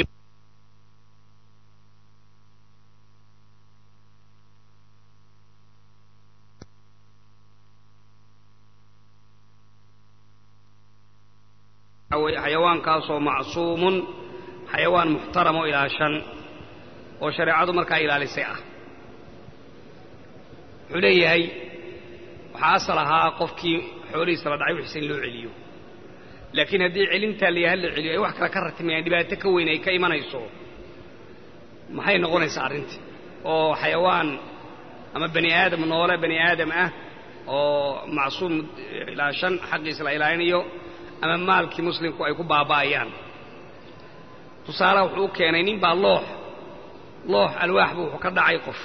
A: xayawaankaasoo macsuumun xayawaan muxtaram oo ilaashan oo shareecadu markaa ilaalisay ah wuxuu leeyahay waxaa asal ahaa qofkii xoolihiisa la dhacay wixiisa in loo celiyo laakiin haddii celintaa layaha la celiyo ay wax kale ka ratimayaan dhibaato ka weyn ay ka imanayso maxay noqonaysaa arrintii oo xayawaan ama bani aadam noole bani aadam ah oo macsuum ilaashan xaqiisa la ilaalinayo ama maalkii muslimku ay ku baaba'ayaan tusaalaha wuxuu u keenay nin baa loox loox alwaax buu wuxuu ka dhacay qof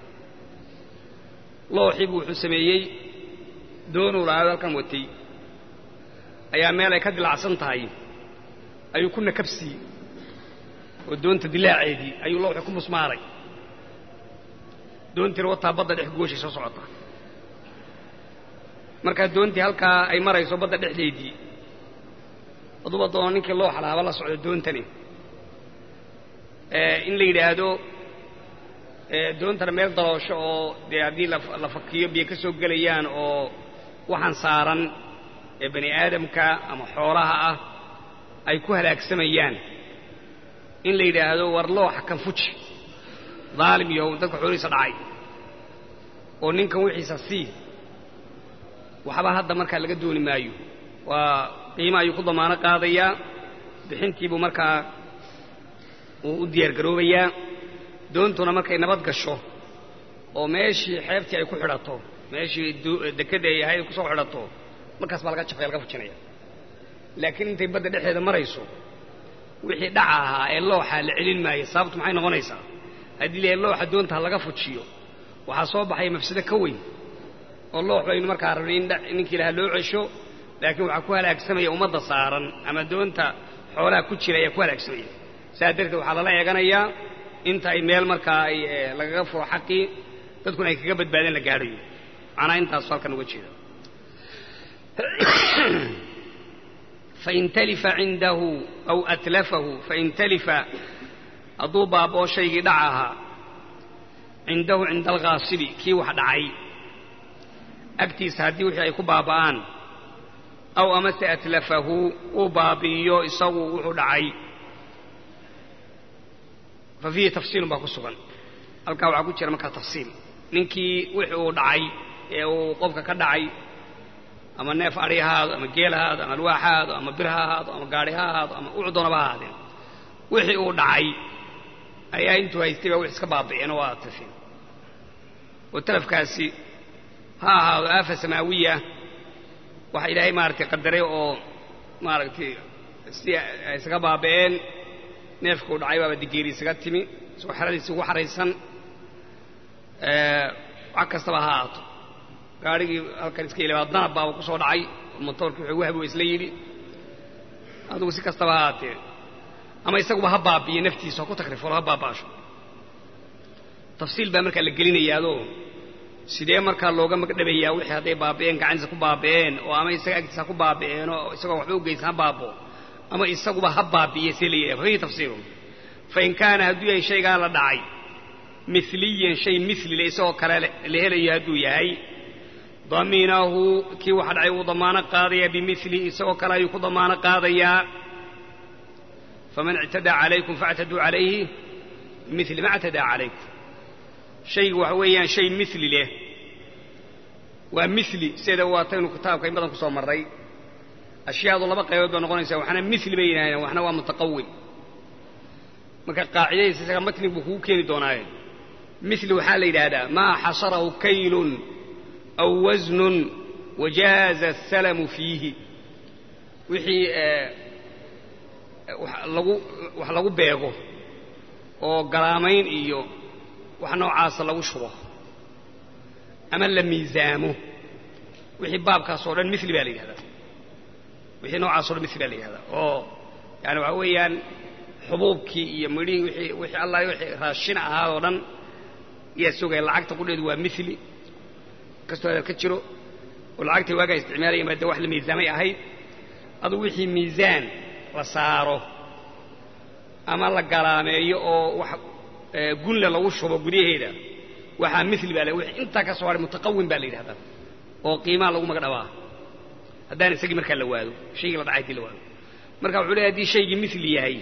A: looxii buu wuxuu sameeyey doonuu lahaado halkan watay ayaa meel ay ka dilacsan tahay ayuu ku nakabsiiyey oo doonta dilaaceedii ayuu looxii ku musmaaray doontiina wataa badda dhex gooshay soo socota markaa doontii halkaa ay marayso badda dhexdeedii aduba doono ninkii looxa lahaaba la socdo doontani in la yidhaahdo doontana meel daloosho oo dee haddii la fakiyo biyo ka soo gelayaan oo waxaan saaran ee bani aadamka ama xoolaha ah ay ku halaagsamayaan in la yidhaahdo war looxa kan fuji daalim iyo dadka xoolihiisa dhacay oo ninkan wixiisa sii waxba hadda markaa laga dooni maayo waa qiima ayuu ku damaano qaadayaa bixintiibuu markaa uu u diyaargaroobayaa doontuna markay nabad gasho oo meeshii xeebtii ay ku xidhato meeshii dekadda ay ahayd kusoo xidhato markaas baa laga jafaya laga fujinaya laakiin intay badda dhexeeda marayso wixii dhaca ahaa ee looxa la celin maayo sababtu maxay noqonaysaa haddii la looxa doonta ha laga fujiyo waxaa soo baxaya mafsado ka weyn oo loox baynu markaa rabnay in ninkii lahaa loo cesho laakiin waxaa ku halaagsamaya ummadda saaran ama doonta xoolaha ku jira ayaa ku halaagsamaya saas darteed waxaa lala eeganayaa inta ay meel markaa ay lagaga furo xaqii dadkuna ay kaga badbaadeen la gaadhayo macnaa intaasu halkan uga jeeda fain talifa cindahu aw atlafahu fain talifa hadduu baaboo shaygii dhaca ahaa cindahu cinda alghaasibi kii wax dhacay agtiisa haddii wixii ay ku baaba'aan aw amase atlafahu uu baabi'iyo isagu wuxuu dhacay fa fiihi tafsiilun baa ku sugan halkaa waxaa ku jira markaa tafsiil ninkii wixii uu dhacay ee uu qofka ka dhacay ama neef adhi ha ahaado ama geel ha ahaado ama alwaax ha ahaado ama bir ha ahaado ama gaadhi ha ahaado ama ucdoonaba ha ahaadeen wixii uu dhacay ayaa intuu haystay baa wix iska baabi'een oo waa tafin oo talafkaasi ha ahaado aafa samaawiya waxa ilaahay maaragtay qadaray oo maaragtay si ay isaga baabi'een neefkuu dhacay baaba digeeri isaga timi isagoo xeradiisi ugu xaraysan wax kastaba ha ahaato gaadhigii halkan iska ilabaa danab baaba ku soo dhacay motoorkii wuxuu wahbi isla yidhi adugu si kastaba ha ahaatee ama isaguba ha baabiyo naftiisa ha ku takrifolo ha baaba'asho tafsiil baa markaa la gelinayaadoo sidee markaa looga magdhabayaa wixii hadday baabi'een gacantiisa ku baabi'een oo ama isaga agtiisa ha ku baabi'een oo isagoo waxba u geysan ha baabo ama isaguba ha baabi'iye see la yidhaha fafihi tafsiirun fain kaana hadduu yahay shaygaa la dhacay miliyan shay milile isagoo kale la helayo hadduu yahay daminahu kii waxa dhacay wuu damaano qaadayaa bimilihi isagoo kale ayuu ku damaano qaadayaa faman ictadaa calaykum faاctaduu calayhi bimili ma اctadaa calaykum shaygu waxa weeyaan shay mili leh waa mili sida waataynu kitaabka in badan ku soo marray ashyaadu laba qaybood baa noqonaysa waxna mili bay yidhahdeen waxna waa mutaqawim marka qaacidadiisa isaga matnig buu kugu keeni doonaaye mili waxaa la yidhaahdaa maa xasarahu kaylun aw wasnun wajaaza asalamu fiihi wixii lagu wax lagu beego oo galaamayn iyo wax noocaasa lagu shubo ama la miisaamo wixii baabkaas oo dhan mili baa la yidhahdaa wixii noocaas o dhan mili baa la yidhahdaa oo yani waxa weeyaan xubuubkii iyo midhihii wixii wixii allah wixii raashin ahaa oo dhan ayaa sogaya lacagta qudheedu waa mili kastoo hadal ka jiro oo lacagtay waagaa isticmaalaya maade wax la miisaamay ahayd adugu wixii miisaan la saaro ama la galaameeyo oo wax gunle lagu shubo gudaheeda waxaa mili baa wixii intaa ka soo haray mutaqawim baa la yidhahdaa oo qiimaha lagu magdhabaa haddaan isagii markaa la waado shaygii la dhacay hadii la waado marka wuxuu leeyahy hadii shaygii mili yahay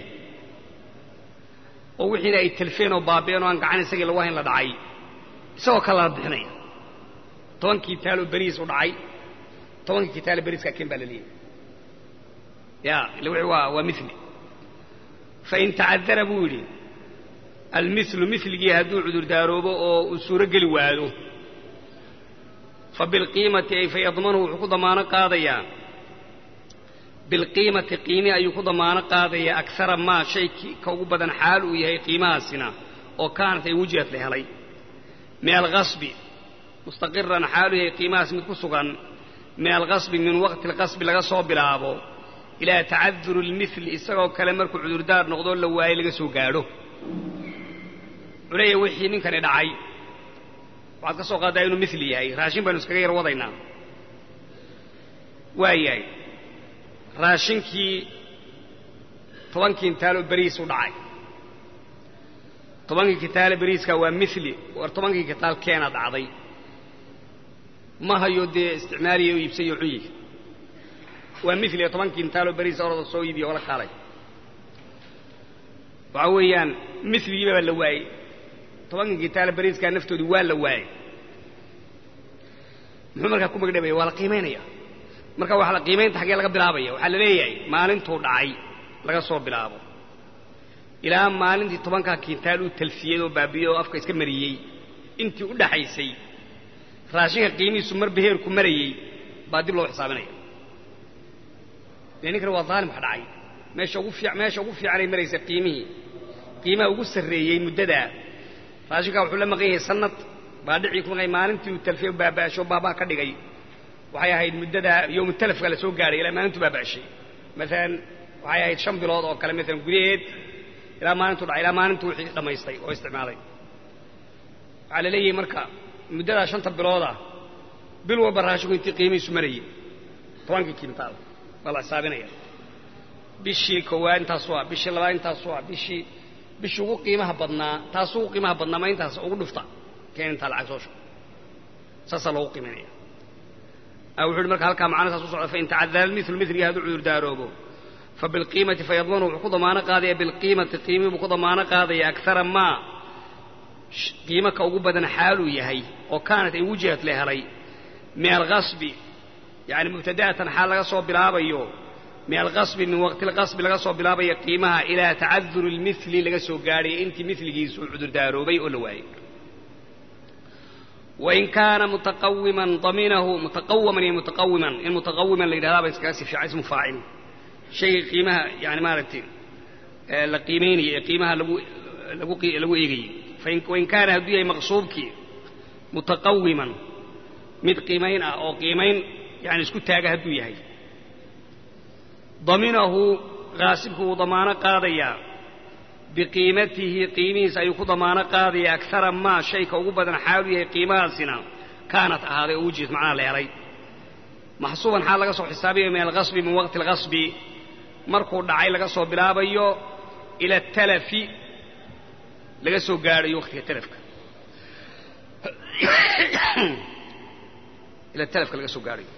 A: oo wixiina ay talfeen oo baabi'een oo aan gacan isagii lagu hayn la dhacay isagoo kale la bixinaya tobankii taaloo beriis u dhacay tobankii kitaalo beriiskaa keen baa la leeyahy ya illa wixii waa waa mili fain tacadara buu yidhi almilu miligii hadduu cudurdaaloobo oo uu suuro geli waado fa bilqiimati ay fayadmanuhu wuxuu ku damaano qaadayaa bilqiimati qiimi ayuu ku damaano qaadayaa akara maa shay ka ugu badan xaal uu yahay qiimahaasina oo kaanat ay wujihad la helay min alqasbi mustaqiran xaalu yahay qiimahaas mid ku sugan min alqasbi min waqti alqasbi laga soo bilaabo ilaa tacaduri lmili isagoo kale markuu cudurdaar noqdoo la waayo laga soo gaadho culeya wixii ninkani dhacay waxaad ka soo qaaddaa inuu mili yahay raashin baynu iskaga yar wadaynaa waa yahay raashinkii tobankii intaaloo beriis u dhacay tobankii kitaale beriiska waa mili war tobankii kitaal keena dhacday ma hayo dee isticmaaliya oo iibsayo cunyi waa mili tobankii intaaloo beriis orada soo iibiya oo la kaalay waxaa weeyaan miligiiba baa la waayey tobankii kitaale beriiskaa naftoodii waa la waayey muxuu markaa ku magdhabaya waa la qiimaynaya marka waxaa la qiimaynta xaggee laga bilaabaya waxaa la leeyahay maalintuu dhacay laga soo bilaabo ilaa maalintii tobankaa kintaal uu talfiyey oo baabiyey oo afka iska mariyey intii u dhaxaysay raashinka qiimihiisu marba heerku marayey baa dib loo xisaabinaya dee ninkani waa daalim wax dhacay meesha ugu fiic meesha ugu fiicanay maraysa qiimihii qiimaha ugu sarreeyey muddadaa raashinkaa wuxuu la maqan yahay sanad baa dhicii ku maqan maalintii uu talfiye baaba'asho baabaa ka dhigay waxay ahayd muddadaa yowmu talafka la soo gaadhay ilaa maalintuu baaba'ashay maalan waxay ahayd shan bilood oo kale maalan gudaheed ilaa maalintuu dhacay ilaa maalintuu wixii dhammaystay oo isticmaalay waxaa la leeyahay marka muddadaa shanta bilooda bil walba raashinku intii qiimihiisu marayey tobankii kintaal baa la xisaabinaya bishii koowaad intaasu ah bishii labaad intaasu ah bishii bishii ugu qiimaha badnaa taasu ugu qiimaha badnaa ma intaas ugu dhufta keen intaa lacag soo shugo saasaa loogu qiimaynaya wuxu uhi marka halkaa macna saas u socda fain tacadara almilu miligi hadduu cudurdaaroobo fabilqiimati fayadmanu wuxuu ku damaano qaadaya bilqiimati qiimii buu ku damaano qaadaya akara maa qiimo ka ugu badan xaaluu yahay oo kaanat ay wujihad la helay min alqasbi yani mubtada'atan xaal laga soo bilaabayo min alqasbi min waqti alqasbi laga soo bilaabayo qiimaha ilaa tacaduri lmili laga soo gaadhaya intii miligiisu uu cudurdaaroobay oo la waayey wain kaana mutaqawiman daminahu mutaqawaman iyo mutaqawiman in mutaqawiman la yidhahdaa ba iskaga si fiican ismu faacil shayga qiimaha yani maaragtay la qiimaynaya ee qiimaha lagu lagu lagu eegayey wain kaana hadduu yahay maqsuubkii mutaqawiman mid qiimayn ah oo qiimayn yani isku taaga hadduu yahay daminahu qaasibku wuu damaano qaadayaa biqiimatihi qiimihiisa ayuu ku damaano qaadaya akara maa shayka ugu badan xaalu yahay qiimahaasina kaanat ahaaday oo wujidad macnaha la helay maxsuuban xaal laga soo xisaabiyay min alqasbi min waqti alqasbi markuu dhacay laga soo bilaabayo ila atalafi laga soo gaadhayo waqtiga talafka ila talafka laga soo gaadhayo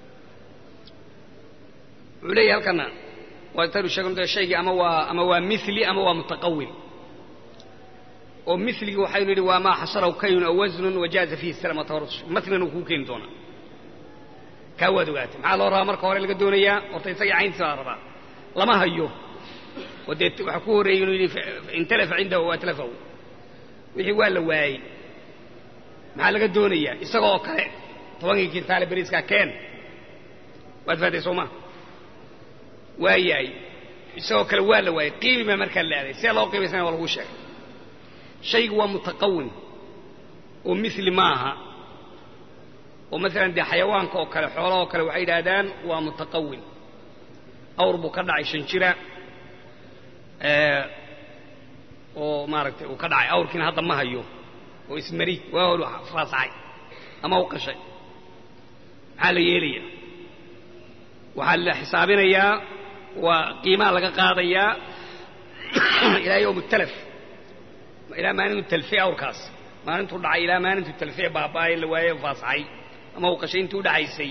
A: wuxuu leeyahay halkana waa taynu sheegno shaygii ama waa ama waa mili ama waa mutaqawim oo miligii waxaynu yidhi waa maa xasarahu kaynun aw wasnun wajaaza fiihi salam watawarus matlina uu kuu keeni doonaa kaa waad ogaatay maxaa loo rabaa marka hore laga doonayaa horta isagii cayntiisa baa rabaa lama hayo oo dee waxaa ku horreeyey inuu yidhi intalafa cindahu atlafahu wixii waa la waayey maxaa laga doonayaa isaga oo kale tobankii kintaale beriiskaa keen waad fahatay soo ma waa yahay isagoo kale waa la waayey qiimi baa markaa la aaday see loo qiimaysana waa laguu sheegay shaygu waa mutaqawim oo mili maaha oo maalan dee xayawaanka oo kale xoolaha oo kale waxay yidhaahdaan waa mutaqawim awr buu ka dhacay shan jira oo maaragtay uu ka dhacay awrkiina hadda ma hayo oo ismari waa holu faasacay ama u qashay maxaa la yeelaya waxaa la xisaabinayaa waa qiimaha laga qaadayaa ilaa yowm talaf ilaa maalintu talfiye awrkaas maalintuu dhacay ilaa maalintuu talfiye baaba'ay la waaye faasacay ama uu qashay intii udhaxaysay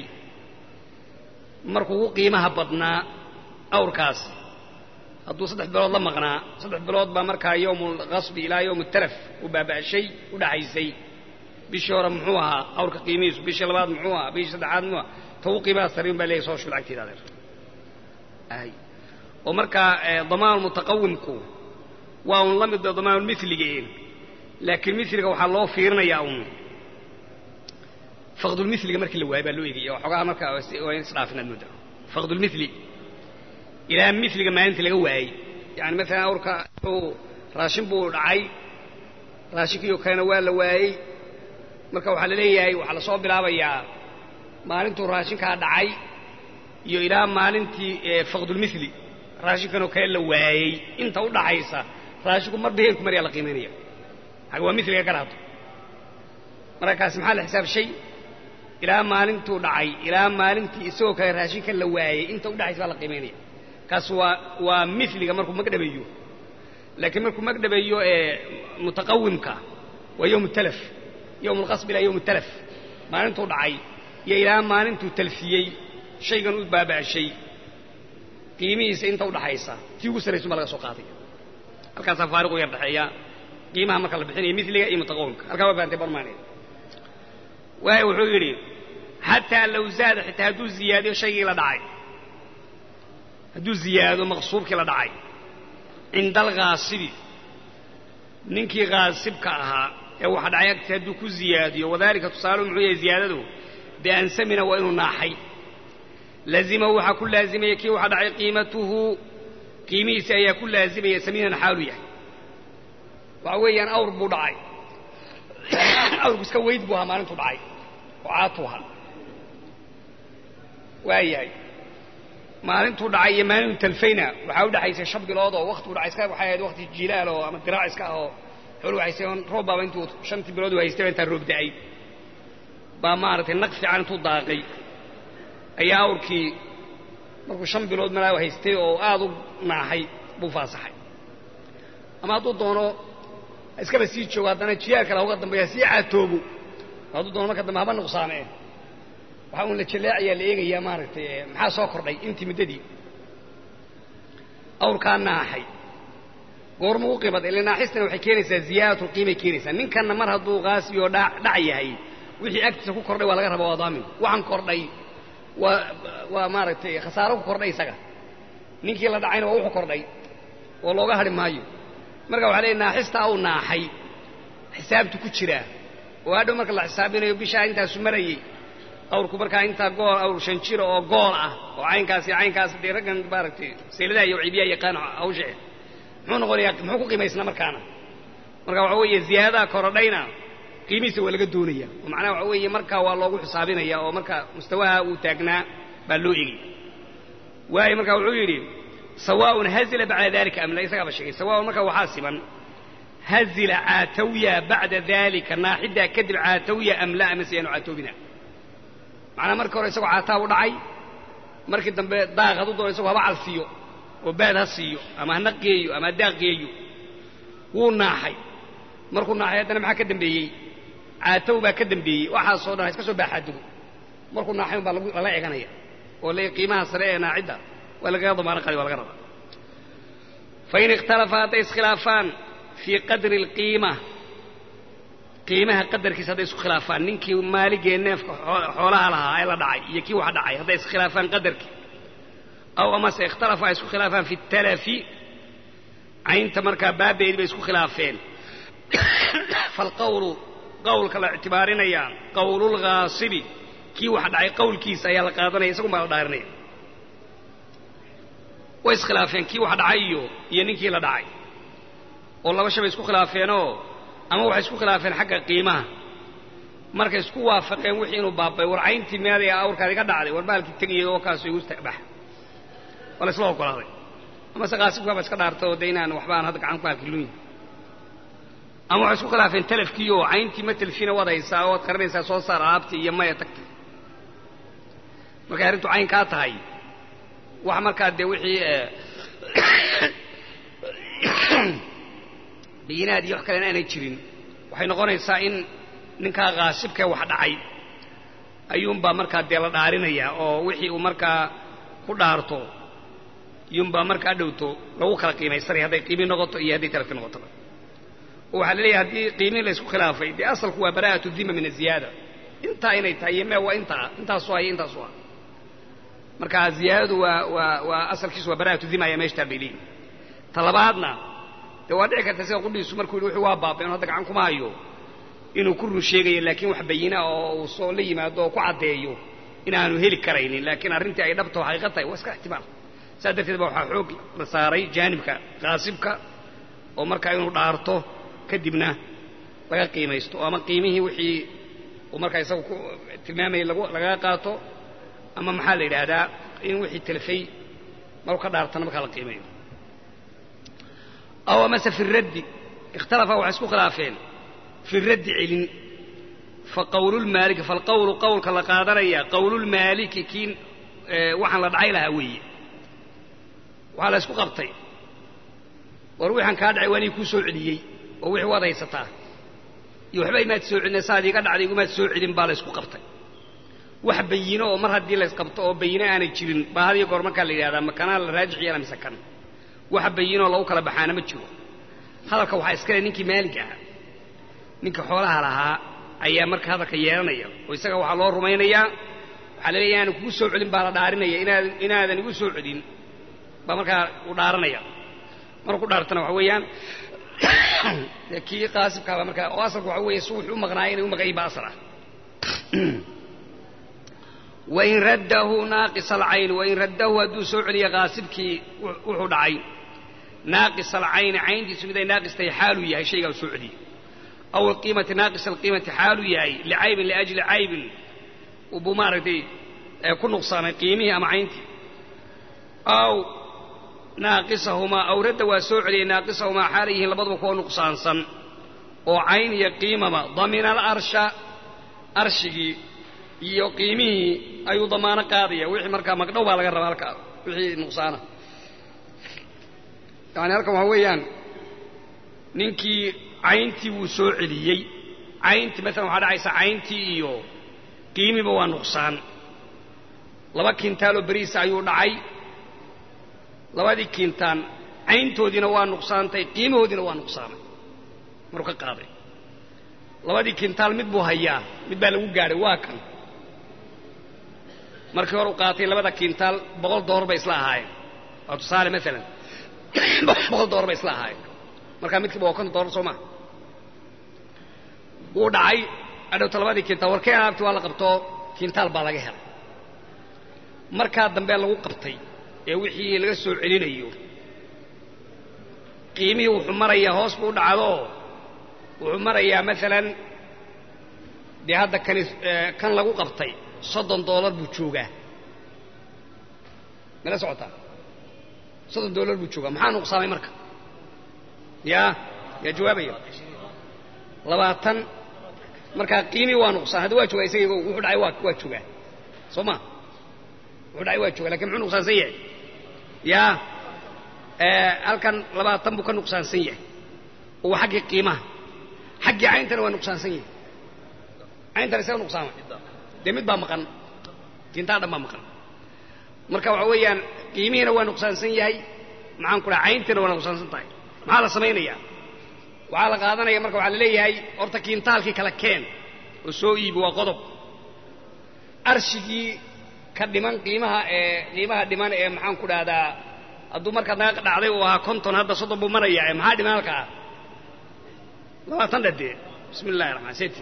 A: markuu ugu qiimaha badnaa awrkaas hadduu saddex bilood la maqnaa saddex bilood baa markaa yowmu alqasbi ilaa yowm talaf uu baaba'shay udhaxaysay bishii hore muxuu ahaa awrka qiimihiisu bishii labaad muxuu ahaa bishii saddexaad muxuu ahaa ta ugu qiimaha sariin baa leeyahy soo shul lacagteeda adeer ay oo markaa damaanu mutaqawimku waa un la mid damaanu miliga laakiin miliga waxaa loo fiirinayaa un faqdulmiliga markii la waayo baa loo egaya waxoogaa markaa waa in isdhaafin aad moodaa faqdulmili ilaa miliga maalinta laga waayey yani maalan awrka uu raashin buu dhacay raashinkiioo kalena waa la waayey marka waxaa la leeyahay waxaa lasoo bilaabayaa maalintuu raashinkaa dhacay iyo ilaa maalintii faqdulmili raashinkanoo kale la waayey inta u dhaxaysa raashinku marba heerku maryaa la qiimaynaya xag waa miliga garaato marka kaasi maxaa la xisaabshay ilaa maalintuu dhacay ilaa maalintii isagoo kale raashinka la waayey inta u dhaxaysa baa la qiimaynaya kaas waa waa miliga markuu magdhabeeyo laakiin markuu magdhabeeyo ee mutaqawimka waa yowm talaf yowm alqasb ilaa yowm talaf maalintuu dhacay iyo ilaa maalintuu talfiyey shaygan u baaba'shay qiimihiisa inta udhaxaysa tii ugu sarraysun baa laga soo qaaday halkaasaa faariqu yar dhexeeya qiimaha marka la bixinaya miliga iyo mutaqawimka halkaa waa fahamtay barmaaneed waayo wuxuu yidhi xataa low zaada xitaa hadduu ziyaadiyo shaygii la dhacay hadduu ziyaado maqsuubkii la dhacay cinda alghaasibi ninkii ghaasibka ahaa ee waxa dhacay agti hadduu ku ziyaadiyo wadaalika tusaaluhu muxuu yahay ziyaadadu biansamina waa inuu naaxay lazimahu waxaa ku laazimaya kii waxa dhacay qiimatuhu qiimihiisa ayaa ku laazimaya samiinan xaalu yahay waxa weeyaan awr buu dhacay awrku iska weyd buu ahaa maalintuu dhacay oo caatuu ahaa waayahay maalintuu dhacay iyo maalintuu talfayna waxaa u dhexaysay shan bilood oo waktigu dhacay iska waxay ahayd wakti jilaal oo ama diraac iska ah oo xoolu haystay oon roob baaba intuu shantii bilood u haystay intaa roob da'ay baa maaragtay naq fiican intuu daaqay ayaa awrkii markuu shan bilood malaa haystay oo aad u naaxay buu faasaxay ama hadduu doono iskaba sii joogo haddana jiyaar kale uga dambeeya sii caatoobo hadduu doono marka dambe haba nuqsaamee waxaa uun la jallaacayaa la eegayaa maaragtay maxaa soo kordhay intii muddadii awrkaa naaxay goorma u qibad ile naaxistana waxay keenaysaa ziyaadatu qiimay keenaysaa ninkanna mar hadduu qaasi oo dhac yahay wixii agtiisa ku kordhay waa laga rabaa waa daamin waxaan kordhay waa waa maaragtay khasaaro ku kordhay isaga ninkii la dhacayna waa wuxuu kordhay oo looga hadhi maayo marka waxaa leeyahy naaxistaa uu naaxay xisaabtu ku jiraa oo hadhow marka la xisaabinayo bishaa intaasu marayey awrku markaa intaa gool awr shan jira oo gool ah oo caynkaas iyo caynkaas dee raggan maaragtay seeladaha iyo ciibiyaha yaqaan hawshe muxuu noqonayaa muxuu ku qiimaysnaa markaana marka waxa weeye ziyaadaha korodhayna qiimihiisa waa laga doonaya oo macnaha waxa weeye markaa waa loogu xisaabinaya oo marka mustawaha uu taagnaa baa loo egi waayo marka wuxuu yidhi sawaaun hazila bacda dalika am la isagaaba sheegay sawaaun marka waxaa siman hazila caatawya bacda daalika naaxiddaa kadib caatawya am la amase yaanu caatoobina macnaa markii hore isagoo caataa u dhacay markii dambe daaq hadduu doono isagoo haba calsiiyo oo baad ha siiyo ama hana geeyo ama daaq geeyo wuu naaxay markuu naaxay haddana maxaa ka dambeeyey caatow baa ka dambeeyey waxaasoo dhan ha iska soo baaxaadugo markuu naaxay un baa lala eganaya oo le qiimaha sare ee naacidda waa lagaga damaano qadi waa laga rabaa fain ikhtalafa hadday iskhilaafaan fii qadri alqiima qiimaha qadarkiisa hadday isku khilaafaan ninkii maaligee neefka xoolaha lahaa ee la dhacay iyo kii wax dhacay hadday iskhilaafaan qadarkii aw amase ikhtalafa ay isku khilaafaan fi talafi caynta markaa baabeedi bay isku khilaafeen falqawlu qawlka la ictibaarinayaa qawlulghaasibi kii wax dhacay qawlkiisa ayaa la qaadanaya isagun baa la dhaarinaya way iskhilaafeen kii wax dhacay iyo iyo ninkii la dhacay oo laba shay bay isku khilaafeenoo ama waxay isku khilaafeen xagga qiimaha markay isku waafaqeen wixii inuu baabay war cayntii meeday awrkaadi ka dhacday war baalkii tegayay oo kaasoo igu bax waa la isla ogolaaday amase qaasibkaaba iska dhaartay oo de inaan waxbaan hadda gacan ku hakilunyi ama waxay isku khilaafeen talafkii oo cayntii ma telfina waad haysaa oad qaranaysaa soo saar alaabtii iyo maya tagta markay arrintu cayn kaa tahay wax markaa dee wixii bayinaad iyo wax kalena aanay jirin waxay noqonaysaa in ninkaa kaasibkee wax dhacay ayuunbaa markaa dee la dhaarinayaa oo wixii uu markaa ku dhaarto iyuunbaa markaa dhowto lagu kala qiimaysanaya hadday qiimi noqoto iyo hadday talafi noqotoba oo waxaa la leeyahay haddii qiimihi la isku khilaafay dee asalku waa bara'atu dima min aziyaada intaa inay tahay iyo mee waa intaa intaasu ah iyo intaasu ah marka ziyaadadu waa waa waa asalkiisu waa bara'atu dima ayaa meeshtaa bay leeyihin ta labaadna dee waa dhici karta sida qudhiisu markuu yidhi wuxuu waa baabay inu hadda gacan kuma hayo inuu ku run sheegayo laakiin wax bayina oo uu soo la yimaado oo ku caddeeyo inaanu heli karaynin laakiin arrintii ay dhabta oo xaqiiqa tahay waa iska ixtimaal saas darteed ba waxaa xoog la saaray jaanibka qaasibka oo markaa inuu dhaarto kadibna laga qiimaysto oo ama qiimihii wixii uu markaa isagu ku tilmaamayay lagaga qaato ama maxaa la yidhaahdaa in wixii telefay maruu ka dhaartana markaa la qiimayo aw amase fi raddi ikhtalafa waxay isku khilaafeen fi raddi celin faqawlulmaaliki falqawlu qawlka la qaadanaya qawlulmaaliki kii waxaan la dhacay lahaa weeye waxaa la isku qabtay war wixaan kaa dhacay waa nii kuu soo celiyey oo wixii waad haysataa iyo waxba imaad soo celina saad iiga dhacday igumaad soo celin baa la ysku qabtay wax bayino oo mar haddii la ysqabto oo bayino aanay jirin baa had iyo goor markaa la yidhahdaa makanaa la raajix yeela mise kan wax bayinoo lagu kala baxaana ma jiro hadalka waxaa iskale ninkii maalig ahaa ninka xoolaha lahaa ayaa marka hadalka yeelanaya oo isaga waxaa loo rumaynayaa waxaa la leeya inaanan kugu soo celin baa la dhaarinaya inaad inaadan igu soo celin baa markaa u dhaaranaya marku ku dhaartana waxa weeyaan dee kii qaasibkaaba markaa oo asalka waxa weeye si wuxuu u maqnaaya inay u maqayin baa asal ah wain raddahu naaqis alcayn wain raddahu hadduu soo celiya qaasibkii wuxuu dhacay naaqis alcayni cayntiisu mid ay naaqis tahay xaaluu yahay shaygaa u soo celiyey aw alqiimati naaqis alqiimati xaaluu yahay licaybin liajli caybin buu maaragtay ku nuqsaamay qiimihii ama cayntii aw naaqisahumaa aw radda waa soo celiyey naaqisahumaa xaalay yihiin labaduba kuwa nuqsaansan oo cayn iyo qiimaba damina alarsha arshigii iyo qiimihii ayuu damaano qaadaya wixii markaa magdhow baa laga rabaa halkaa wixii nuqsaana yani halkan waxaa weeyaan ninkii cayntii wuu soo celiyey cayntii maalan waxaa dhacaysa cayntii iyo qiimiba waa nuqsaan laba kintaal oo beriisa ayuu dhacay labadii kintaan cayntoodiina waa nuqsaantay qiimahoodiina waa nuqsaamay maruu ka qaaday labadii kintaal mid buu hayaa mid baa lagu gaadhay waa kan markii hore u qaatay labada kintaal boqol doolar bay isla ahaayeen waa tusaale maalan boqol doolar bay isla ahaayeen markaa midkiiba waa konton doolar soo maa wuu dhacay adhowta labadii kintaal warkee alaabti waa la qabtoo kintaal baa laga helay markaa dambe lagu qabtay ee wixii laga soo celinayo qiimihii wuxuu marayaa hoos buu u dhacdoo wuxuu marayaa maalan dee hadda kani kan lagu qabtay soddon doolar buu joogaa mala socotaa soddon doolar buu joogaa maxaa nuqsaamay marka yaa yaa jawaabaya labaatan markaa qiimii waa nuqsaan hadda waa joogaa isaga wuxuu dhacay waa waa joogaa soo ma wuxuu dhacay waa joogaa lakin muxuu nuqsaansan yahay yaa halkan labaatan buu ka nuqsaansan yahay oo waa xaggii qiimaha xaggii cayntana waa nuqsaansan yahay cayntana isaga nuqsaama dee mid baa maqan tintaa dhan baa maqan marka waxa weeyaan qiimihiina waa nuqsaansan yahay maxaan ku dhaha cayntiina waa nuqsaansan tahay maxaa la samaynayaa waxaa la qaadanaya marka waxaa la leeyahay horta kiintaalkii kala keen oo soo iibi waa qodob arshigii ka dhiman qiimaha ee qiimaha dhiman ee maxaan ku dhahdaa hadduu markaa naga dhacday uu ahaa konton hadda soddon buu marayaa ee maxaa dhiman halkaa labaatan dhadee bismi illahi raxmaan seti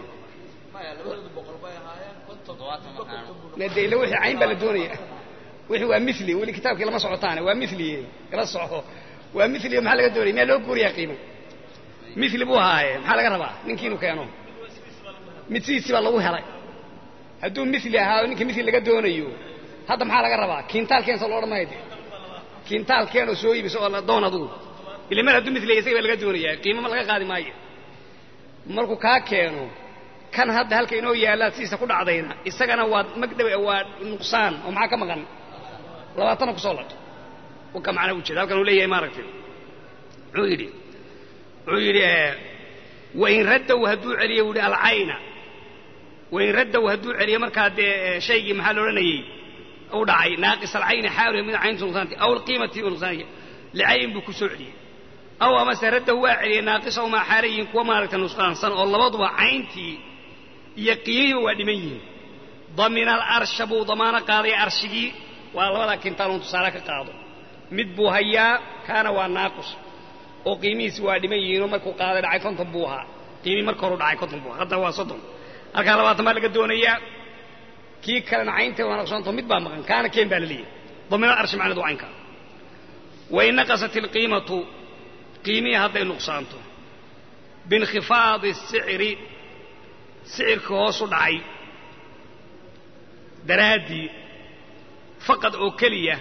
A: de ila wixii cayn baa la doonaya wixii waa mili weli kitaabkii lama socotaane waa miliye kala soco waa miliye maxaa laga doonaya miyaa loo guuriyaa qiimo mili buu ahaaye maxaa laga rabaa ninkii inuu keeno mid sidiisii baa lagu helay hadduu mili ahaa ninkii mili laga doonayo hadda maxaa laga rabaa kiintaalkeen soo loodhan maayo de kiintaalkeen oo soo iibis oo doon adugu ila mar hadduu miliya isaga baa laga doonaya qiimama laga qaadi maayo markuu kaa keeno kan hadda halka inoo yaallaa sidiisa ku dhacdayna isagana waa magdhaw waa nuqsaan oo maxaa ka maqan labaatana kusoo ladh ka macnaa ujeeda halkan uu leeyahay maaragtay muxuu yidhi wuxuu yidhi wain raddow hadduu celiyo wuhi alcayna wain raddow hadduu celiyo markaa dee shaygii maxaa la odhanayey u dhacay naaqis alcayni xaaluha mid cayntu nuqsaanti aw alqiimati nuqsaanaya licayn buu ku soo celiyey aw amase raddahu waa celiyey naaqisahumaa xaalayihin kuwa maaragta nusqaansan oo labaduba cayntii iyo qiimihiiba waa dhiman yihiin damina alarsha buu damaano qaaday arshigii waa labadaa kintaal un tusaale ka qaado mid buu hayaa kaana waa naaqus oo qiimihiisi waa dhiman yihiinoo markuu qaaday dhacay konton buu ahaa qiimii marka horu dhacay konton buu ahaa hadda waa soddon halkaa labaatan baa laga doonayaa kii kalena caynta waa naqsanto mid baa maqan kaana keen baa la leeyahay damina alarshi macnadu caynka wain naqasat ilqiimatu qiimihii hadday nuqsaanto biinkhifaadi sicri sicirka hoosu dhacay daraaddii faqad oo keliya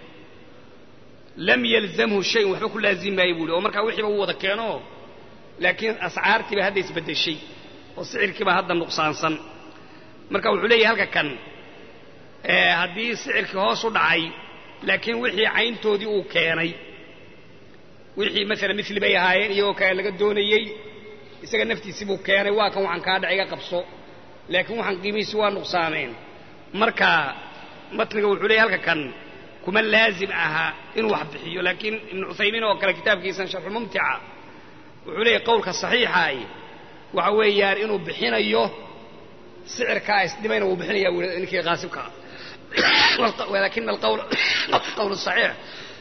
A: lam yalzamhu shayin waxba ku laazim maayo buuhi oo markaa wixiiba uu wada keeno laakiin ascaartiiba hadda isbeddeshay oo sicirkiiba hadda nuqsaansan marka wuxuu leeyahay halka kan haddii sicirkii hoos u dhacay laakiin wixii cayntoodii uu keenay wixii maalan mili bay ahaayeen iyagoo kale laga doonayey isaga naftiisii buu keenay waa kan waxaan kaa dhaca iga qabso laakiin waxaan qiimihiisi waa nuqsaameen marka matniga wuxuu leeyahy halka kan kuma laazim aha inuu wax bixiyo laakiin ibnu cuthaymiin oo kale kitaabkiisan sharxulmumtica wuxuu leeyahy qowlka saxiixaay waxa weeyaan inuu bixinayo sicirkaa isdhimayna wuu bixinaya wu ninkii qaasibkaa walakina alqowl saxiix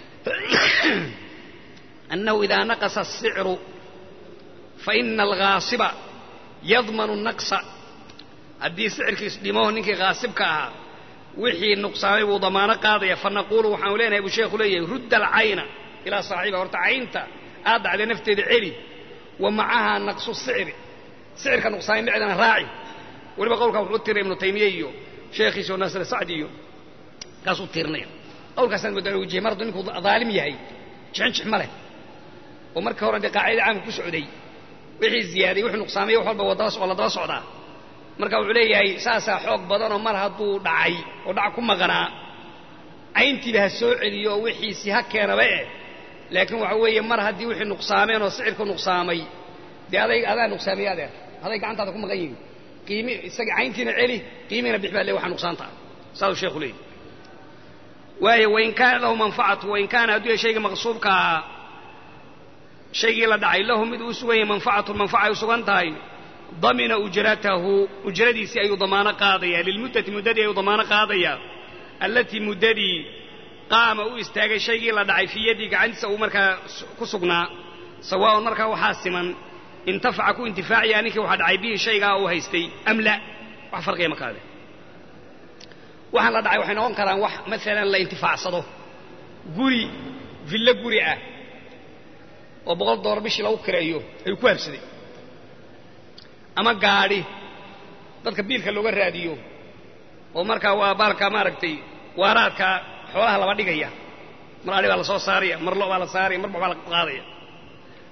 A: أنه إذا نقص السعر فإن الغاaصب يضمن النقص haddii sicirkiis dhimo ninkii غاaصibka ahaa wixii نuqsaamay buu damaano qaadaya فنقuل waxaanu leenahay buu sheekhu leeyahay rudda الcayna ilىa صaaxiبha horta caynta aad dhacday nafteeda celi وamacaha نaqصu الsicri sicirka نuqsaamay micdana raaci weliba qowlkaa wuxuu u tiray iبnu taymiye iyo sheekhiisa oo naasir sacdi iyo kaasuu tirinaya qowlkaasaan moodaa wjihay mar hadduu ninku ظaalim yahay jixinjix ma leh oo markii hore dee qaacidada caamka ku socday wixii ziyaaday wuxuu nuqsaamay wax walba waa la daba socdaa marka wuxuu leeyahay saasaa xoog badanoo mar hadduu dhacay oo dhac ku maqanaa cayntiiba ha soo celiyo oo wixiisii ha keenaba eh laakiin waxa weeye mar haddii wixii nuqsaameen oo sicirku nuqsaamay dee aday adaa nuqsaamaya adeer aday gacantaada ku maqan yihin qiimi isagii cayntiina celi qiimiina bix baa le waxa nuqsaanta saasuu sheekhu leeyahy waayo wain kaana lahu manfacatu wain kaana hadduu yahay shayga maqsuubkaa shaygii la dhacay lahu mid uu sugan yahay manfacatun manfaca ay u sugan tahay damina ujratahu ujradiisii ayuu damaano qaadaya lilmuddati muddadii ayuu damaano qaadaya allatii muddadii qaama u istaagay shaygii la dhacay fii yaddii gacantiisa uu markaa ku sugnaa sawaaun markaa waxaa siman intafaca ku intifaacaya ninkii waxaa dhacay bihi shaygaa uu haystay am la wax farqiya makaade waxaan la dhacay waxay noqon karaan wax maalan la intifaacsado guri villo guri ah oo boqol dollar bishii lagu kireeyo ayuu ku habsaday ama gaadhi dadka biilka looga raadiyo oo markaa waa baalka maaragtay waaraadka xoolaha laba dhigaya mar adhi baa la soo saaraya mar lo baa la saaraya mar baa la qaadaya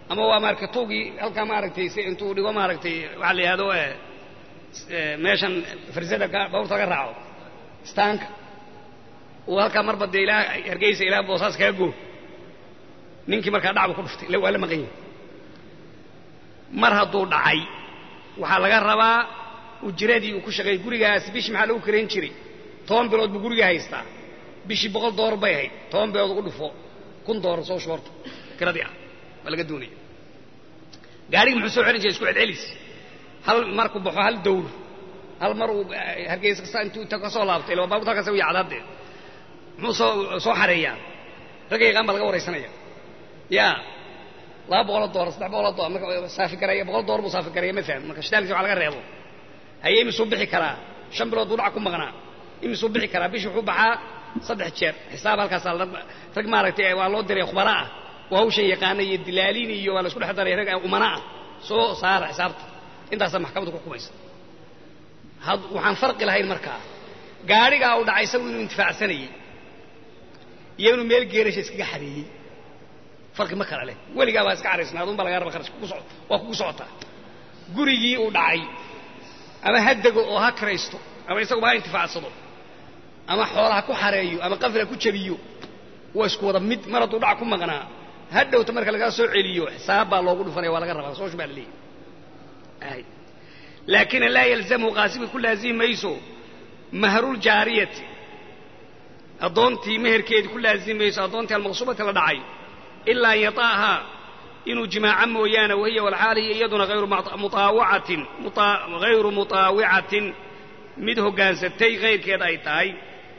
A: ama waa maaragtay tuugii halkaa maaragtay si intuu dhigo maaragtay waxaa la yidhahdo meeshan farsada bawrta laga raaco istaanka uu halkaa marba dee ilaa hargeysa ilaa boosaas kaga goo ninkii markaa dhacbu ku dhuftay waa la maqan yahay mar hadduu dhacay waxaa laga rabaa ujiradii uu ku shaqeeyey gurigaas bishii maxaa lagu karayn jiray toban bilood buu guriga haystaa bishii boqol doolar bay ahayd toban bilood ugu dhufo kun doolar soo shoorta kiradii ah waa laga doonaya gaadhigi muxuu soo celin jiray isku celcelis hal markuu baxo hal dawr hal mar uu hargeysa kasta intuu inta ka soo laabtay ila baabuurta halkaas u yacdaadee muxuu soo soo xareeyaa ragga yaqaan baa laga waraysanaya yaa laba boqoloo doolar saddex boqoloo doolar marka saafi garaya boqol doolar buu saafi garaya ma faham marka shitaalkiisa waxa laga reebo haye imisuu bixi karaa shan bilood buu dhac ku maqnaa imisuu bixi karaa bishii wuxuu baxaa saddex jeer xisaab halkaasaa rag maaragtay waa loo diray khubara ah waa hawshan yaqaana iyo dilaaliin iyo waa la isku dhex daray rag umana ah soo saara xisaabta intaasaa maxkamaddu ku xukumaysa waxaan farqi lahayn markaa gaadhigaa uu dhacay isagu inuu intifaacsanayey iyo inuu meel geerasha iskaga xareeyey farqi ma kala leh weligaa baa iska xaraysnaad un baa laga raba kharash waa kugu socotaa gurigii uu dhacay ama ha dego oo ha kiraysto ama isaguba ha intifaacsado ama xoolaha ku xareeyo ama qafla ku jabiyo waa isku wada mid mar hadduu dhac ku maqnaa ha dhowta marka lagaa soo celiyo xisaab baa loogu dhufanaya waa laga rabaa sooshu baa la leeyahy laakina laa yalzamhu qaasibka ku laazimi mayso mahruljaariyati addoontii meherkeedii ku laazimi mayso addoontii almaqsuubati la dhacay ilaa an yata'ahaa inuu jimaaco mooyaane wahiya walxaal hiya iyaduna hayru mutaawacatin hayru mutaawicatin mid hoggaansatay kayrkeed ay tahay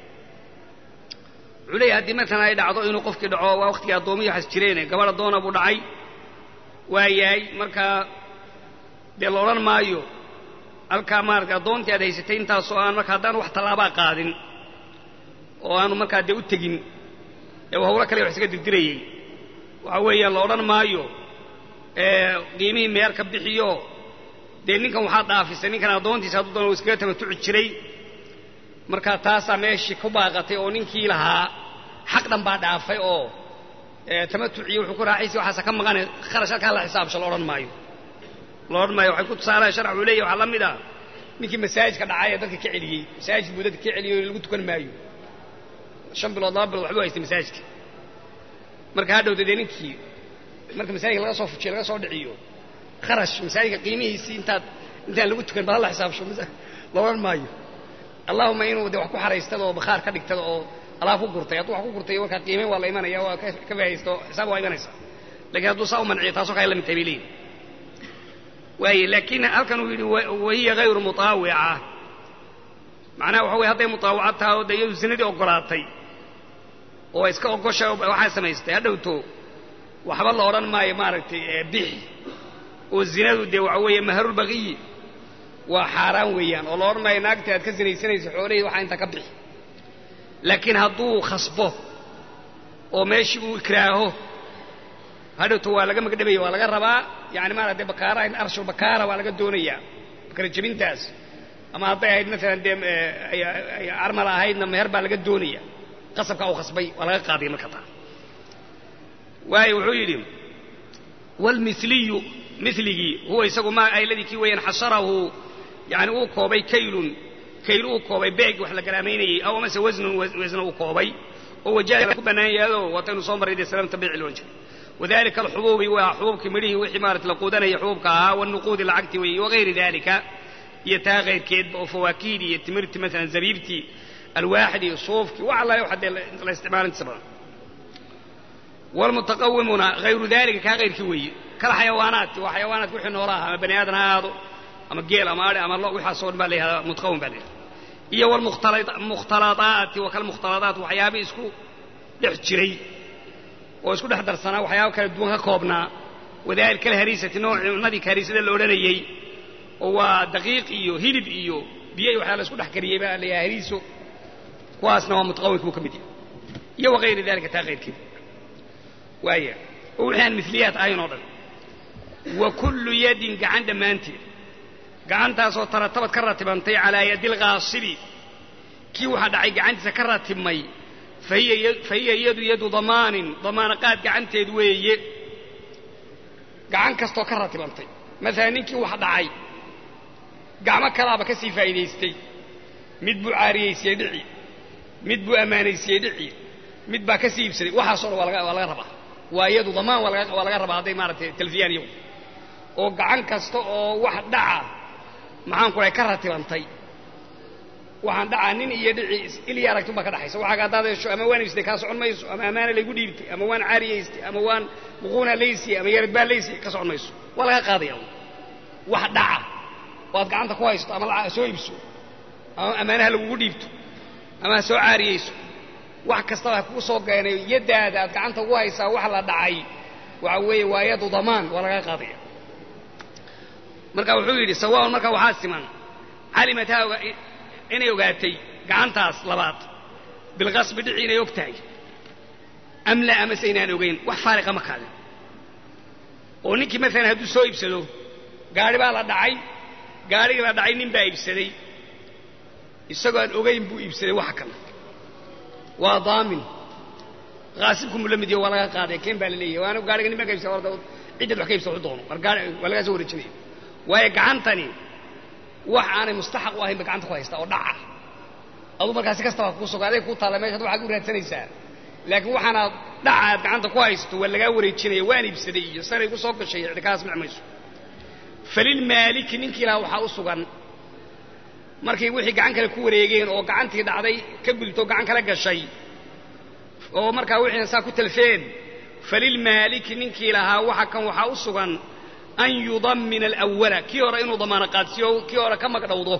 A: wuxuu leeyahy haddii matalan ay dhacdo inuu qofkii dhaco waa waqtigii addoomiyi waxas jireene gabadh addoona buu dhacay waa yahay markaa dee la odhan maayo halkaa maarata addoontii aad haysatay intaasoo aan marka haddaan wax tallaabaa qaadin oo aanu markaa dee u tegin ee hawlo kale wax isaga dirdirayey waxa weeyaan la odhan maayo qiimihii meer ka bixiyo dee ninkan waxaa dhaafisay ninkan addoontiisa hadduu doona iskaga tamatuci jiray markaa taasaa meeshii ku baaqatay oo ninkii lahaa xaq dhan baa dhaafay oo tamatuciyo wuxuu ku raaxaysa waxaasa ka maqane kharash halkaa la xisaabsho la odhan maayo la odhan maayo waxay ku tusaalaha sharc uu leeyahy waxaa la mid ah ninkii masaajidka dhacay ee dadka ka celiyey masaajid buu dadka ka celiyey lagu tukan maayo shan bilood laba bilood waxbuu haystay masaajidka marka hadhowda dee ninkii marka masaajidka laga soo fujiyo laga soo dhiciyo kharash masaajidka qiimihiisii intaad intaan lagu tukan bal hala xisaabsho la odhan maayo allahuma inuu de wax ku xaraystada oo bakhaar ka dhigtada oo alaab ku gurtay hadduu wax ku gurtay markaa qiimeyn waa la imanaya waa ka bahaysto xisaab waa imanaysa lakiin hadduu saa u manciyo taasoo kale la mid tahay bay leeyihin waaye laakiin halkan uu yidhi wahiya hayru mutaawica macnaha waxa weye hadday mutaawaca tahay oo de iyadu zinadii oggolaatay oo iska ogosha waxaa samaystay ha dhowto waxba la odhan maayo maaragtay bixi oo zinadu dee waxa weeye maharulbaqiyi waa xaaraan weeyaan oo la odhan maayo naagtii aad ka sinaysanaysa xoolahii waxaa inta ka bixi laakiin hadduu khasbo oo meeshii uu ikraaho hadhowto waa laga magdhabaya waa laga rabaa yani maarata bakaara in arshul bakaara waa laga doonayaa bakara jebintaas ama hadday ahayd maalan dee armala ahaydna meher baa laga doonaya qasabka uu khasbay waa laga qaadaya marka taa waayo wuxuu yidhi wlmiliyu miligii huwa isagu ma ayladii kii weeyaan xasharahu yani uu koobay kaylun kayl uu koobay beeg wax la garaamaynayey aw amase wasnun wasna uu koobay oo wajaha ku bannaan yaado waataynu soo marray dee salaam tabiici loon jiray wadalika alxubuubi waa xubuubkii midhihii wixii maarata la quudanaya xubuubka ahaa wanuquudi lacagti weeye wagayri dalika iyo taa kayrkeedba oo fawaakiidi iyo timirtii maalan zabiibtii alwaaxid iyo suufkii wax allaale waxa dee la isticmaalintiisa badan wlmutaqawimuna hayru dalika kaa kayrkii weeye kala xayawaanaadki waa xayawaanaadki wixii noolaha ama bani aadan ha ahaado ama geel ama adhi ama lo waxaasoo dhan baa la yihahdaa mutaqawim baa la yihahda iyo wlmukhtalaaati wa kalmukhtalaaat waxyaabihii isku dhex jiray oo isku dhex darsanaa waxyaaba kala duwan ka koobnaa wadalik kalhariisati noocnadii kahariisada la odhanayey oo waa daqiiq iyo hilib iyo biyo iyo waxyaa la isku dhex kariyey baa la yahay hariiso kuwaasna waa mutaqawimka buu ka mid yahay iyo wagayri dalika taa kayrkeed waaya oo wixii aan miliyaad ahayn oo dhan wa kullu yadin gacan dhammaanteed gacantaasoo taratabad ka ratibantay calaa yadi lkaasibi kii waxaa dhacay gacantiisa ka ratibmay fa hiya iyadu yadu damaanin damaanaqaad gacanteed weeye gacan kastoo ka ratibantay maalan ninkii wax dhacay gacmo kalaaba ka sii faa'iidaystay mid buu caariyaysiyey dhici mid buu ammaanaysiyey dhici mid baa ka sii iibsaday waxaasoo dhan waa laga waa laga rabaa waa iyadu damaan waa laga waa laga rabaa hadday maaragtay talfiyaan iyagu oo gacan kasta oo wax dhaca maxaan ku dhahay ka ratibantay waxaan dhacaa nin iyo dhici ilya aragti baa ka dhaxaysa waxaaga haddaad hesho ama waan iibsatay kaa socon mayso ama ammaana laygu dhiibtay ama waan caariyaystay ama waan muquuna laysiyey ama yarad baa laysiyey ka socon mayso waa laga qaadaya wax dhaca oo aad gacanta ku haysto ama soo iibso ama ammaanaha lagugu dhiibto ama ha soo caariyayso wax kastaba ha kugu soo geenay yaddaada aad gacanta ugu haysaa wax la dhacay waxa weeye waa yadu damaan waa laga qaadaya marka wuxuu yidhi sawaaun marka waxaa siman calimat ha inay ogaatay gacantaas labaad bilqasbi dhici inay og tahay am la amase inaan ogayn wax faariqa ma kaadin oo ninkii maalan hadduu soo iibsado gaari baa la dhacay gaarhigii la dhacay nin baa iibsaday isagoo aan ogayn buu iibsaday waxa kale waa daamin qaasibku mu la mid yaho waa laga qaaday keen baa la leeyahy waana gaariga nin baa ka iibsada warda ciddad wax ka iibsada wuxuu doono war gaari waa lagaa soo wareejinaya waayo gacantani wax aanay mustaxaq u ahayn ba gacanta ku haysta oo dhaca aduu markaa si kastaba kuu suga aday kuu taalla meeshaad waxaad u raadsanaysaa laakiin waxaanaad dhaca aad gacanta ku haysto waa lagaa wareejinaya waan iibsaday iyo saray ku soo gashay ciddi kaas mic mayso falilmaaliki ninkii lahaa waxaa u sugan markay wixii gacan kale ku wareegeen oo gacantii dhacday ka gudubto gacan kale gashay oo markaa wixiina saa ku talfeen falilmaaliki ninkii lahaa waxa kan waxaa u sugan an yudammina alawala kii hore inuu damaano qaadsiyo kii hore ka magdhowdo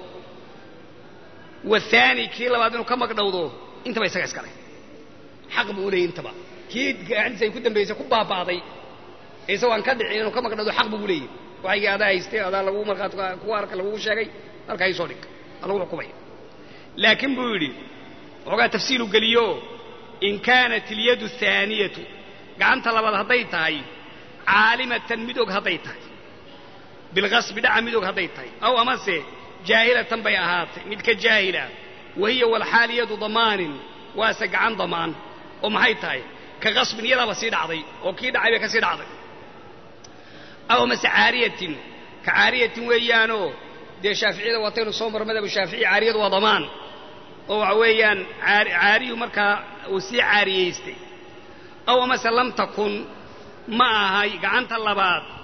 A: wahaani kii labaad inuu ka magdhowdo intaba isaga iskale xaq buu u leeyay intaba kii gacantiisa ay ku dambaysay ku baaba'day ee isagoo aan ka dhicin inuu ka magdhowdo xaq buu u leeyay waxaygii adaa haystay adaa lagu markhaat kuwa arka lagugu sheegay halkaa ii soo dhig waa lagu xukumaya laakiin buu yidhi waxoogaa tafsiilu geliyo in kaanat ilyadu ahaaniyatu gacanta labaad hadday tahay caalimatan mid og hadday tahay bilqasbi dhaca mid og hadday tahay aw amase jaahilatan bay ahaatay mid ka jaahila wahiya walxaal yadu damaanin waase gacan damaan oo maxay tahay ka qasbin iyadaaba sii dhacday oo kii dhacay bay ka sii dhacday aw amase caariyatin ka caariyatin weeyaanoo dee shaaficiyada waataynu soo maro madhabu shaafici caariyadu waa damaan oo waxa weeyaan caariyu markaa uu sii caariyaystay aw amase lam takun ma ahay gacanta labaad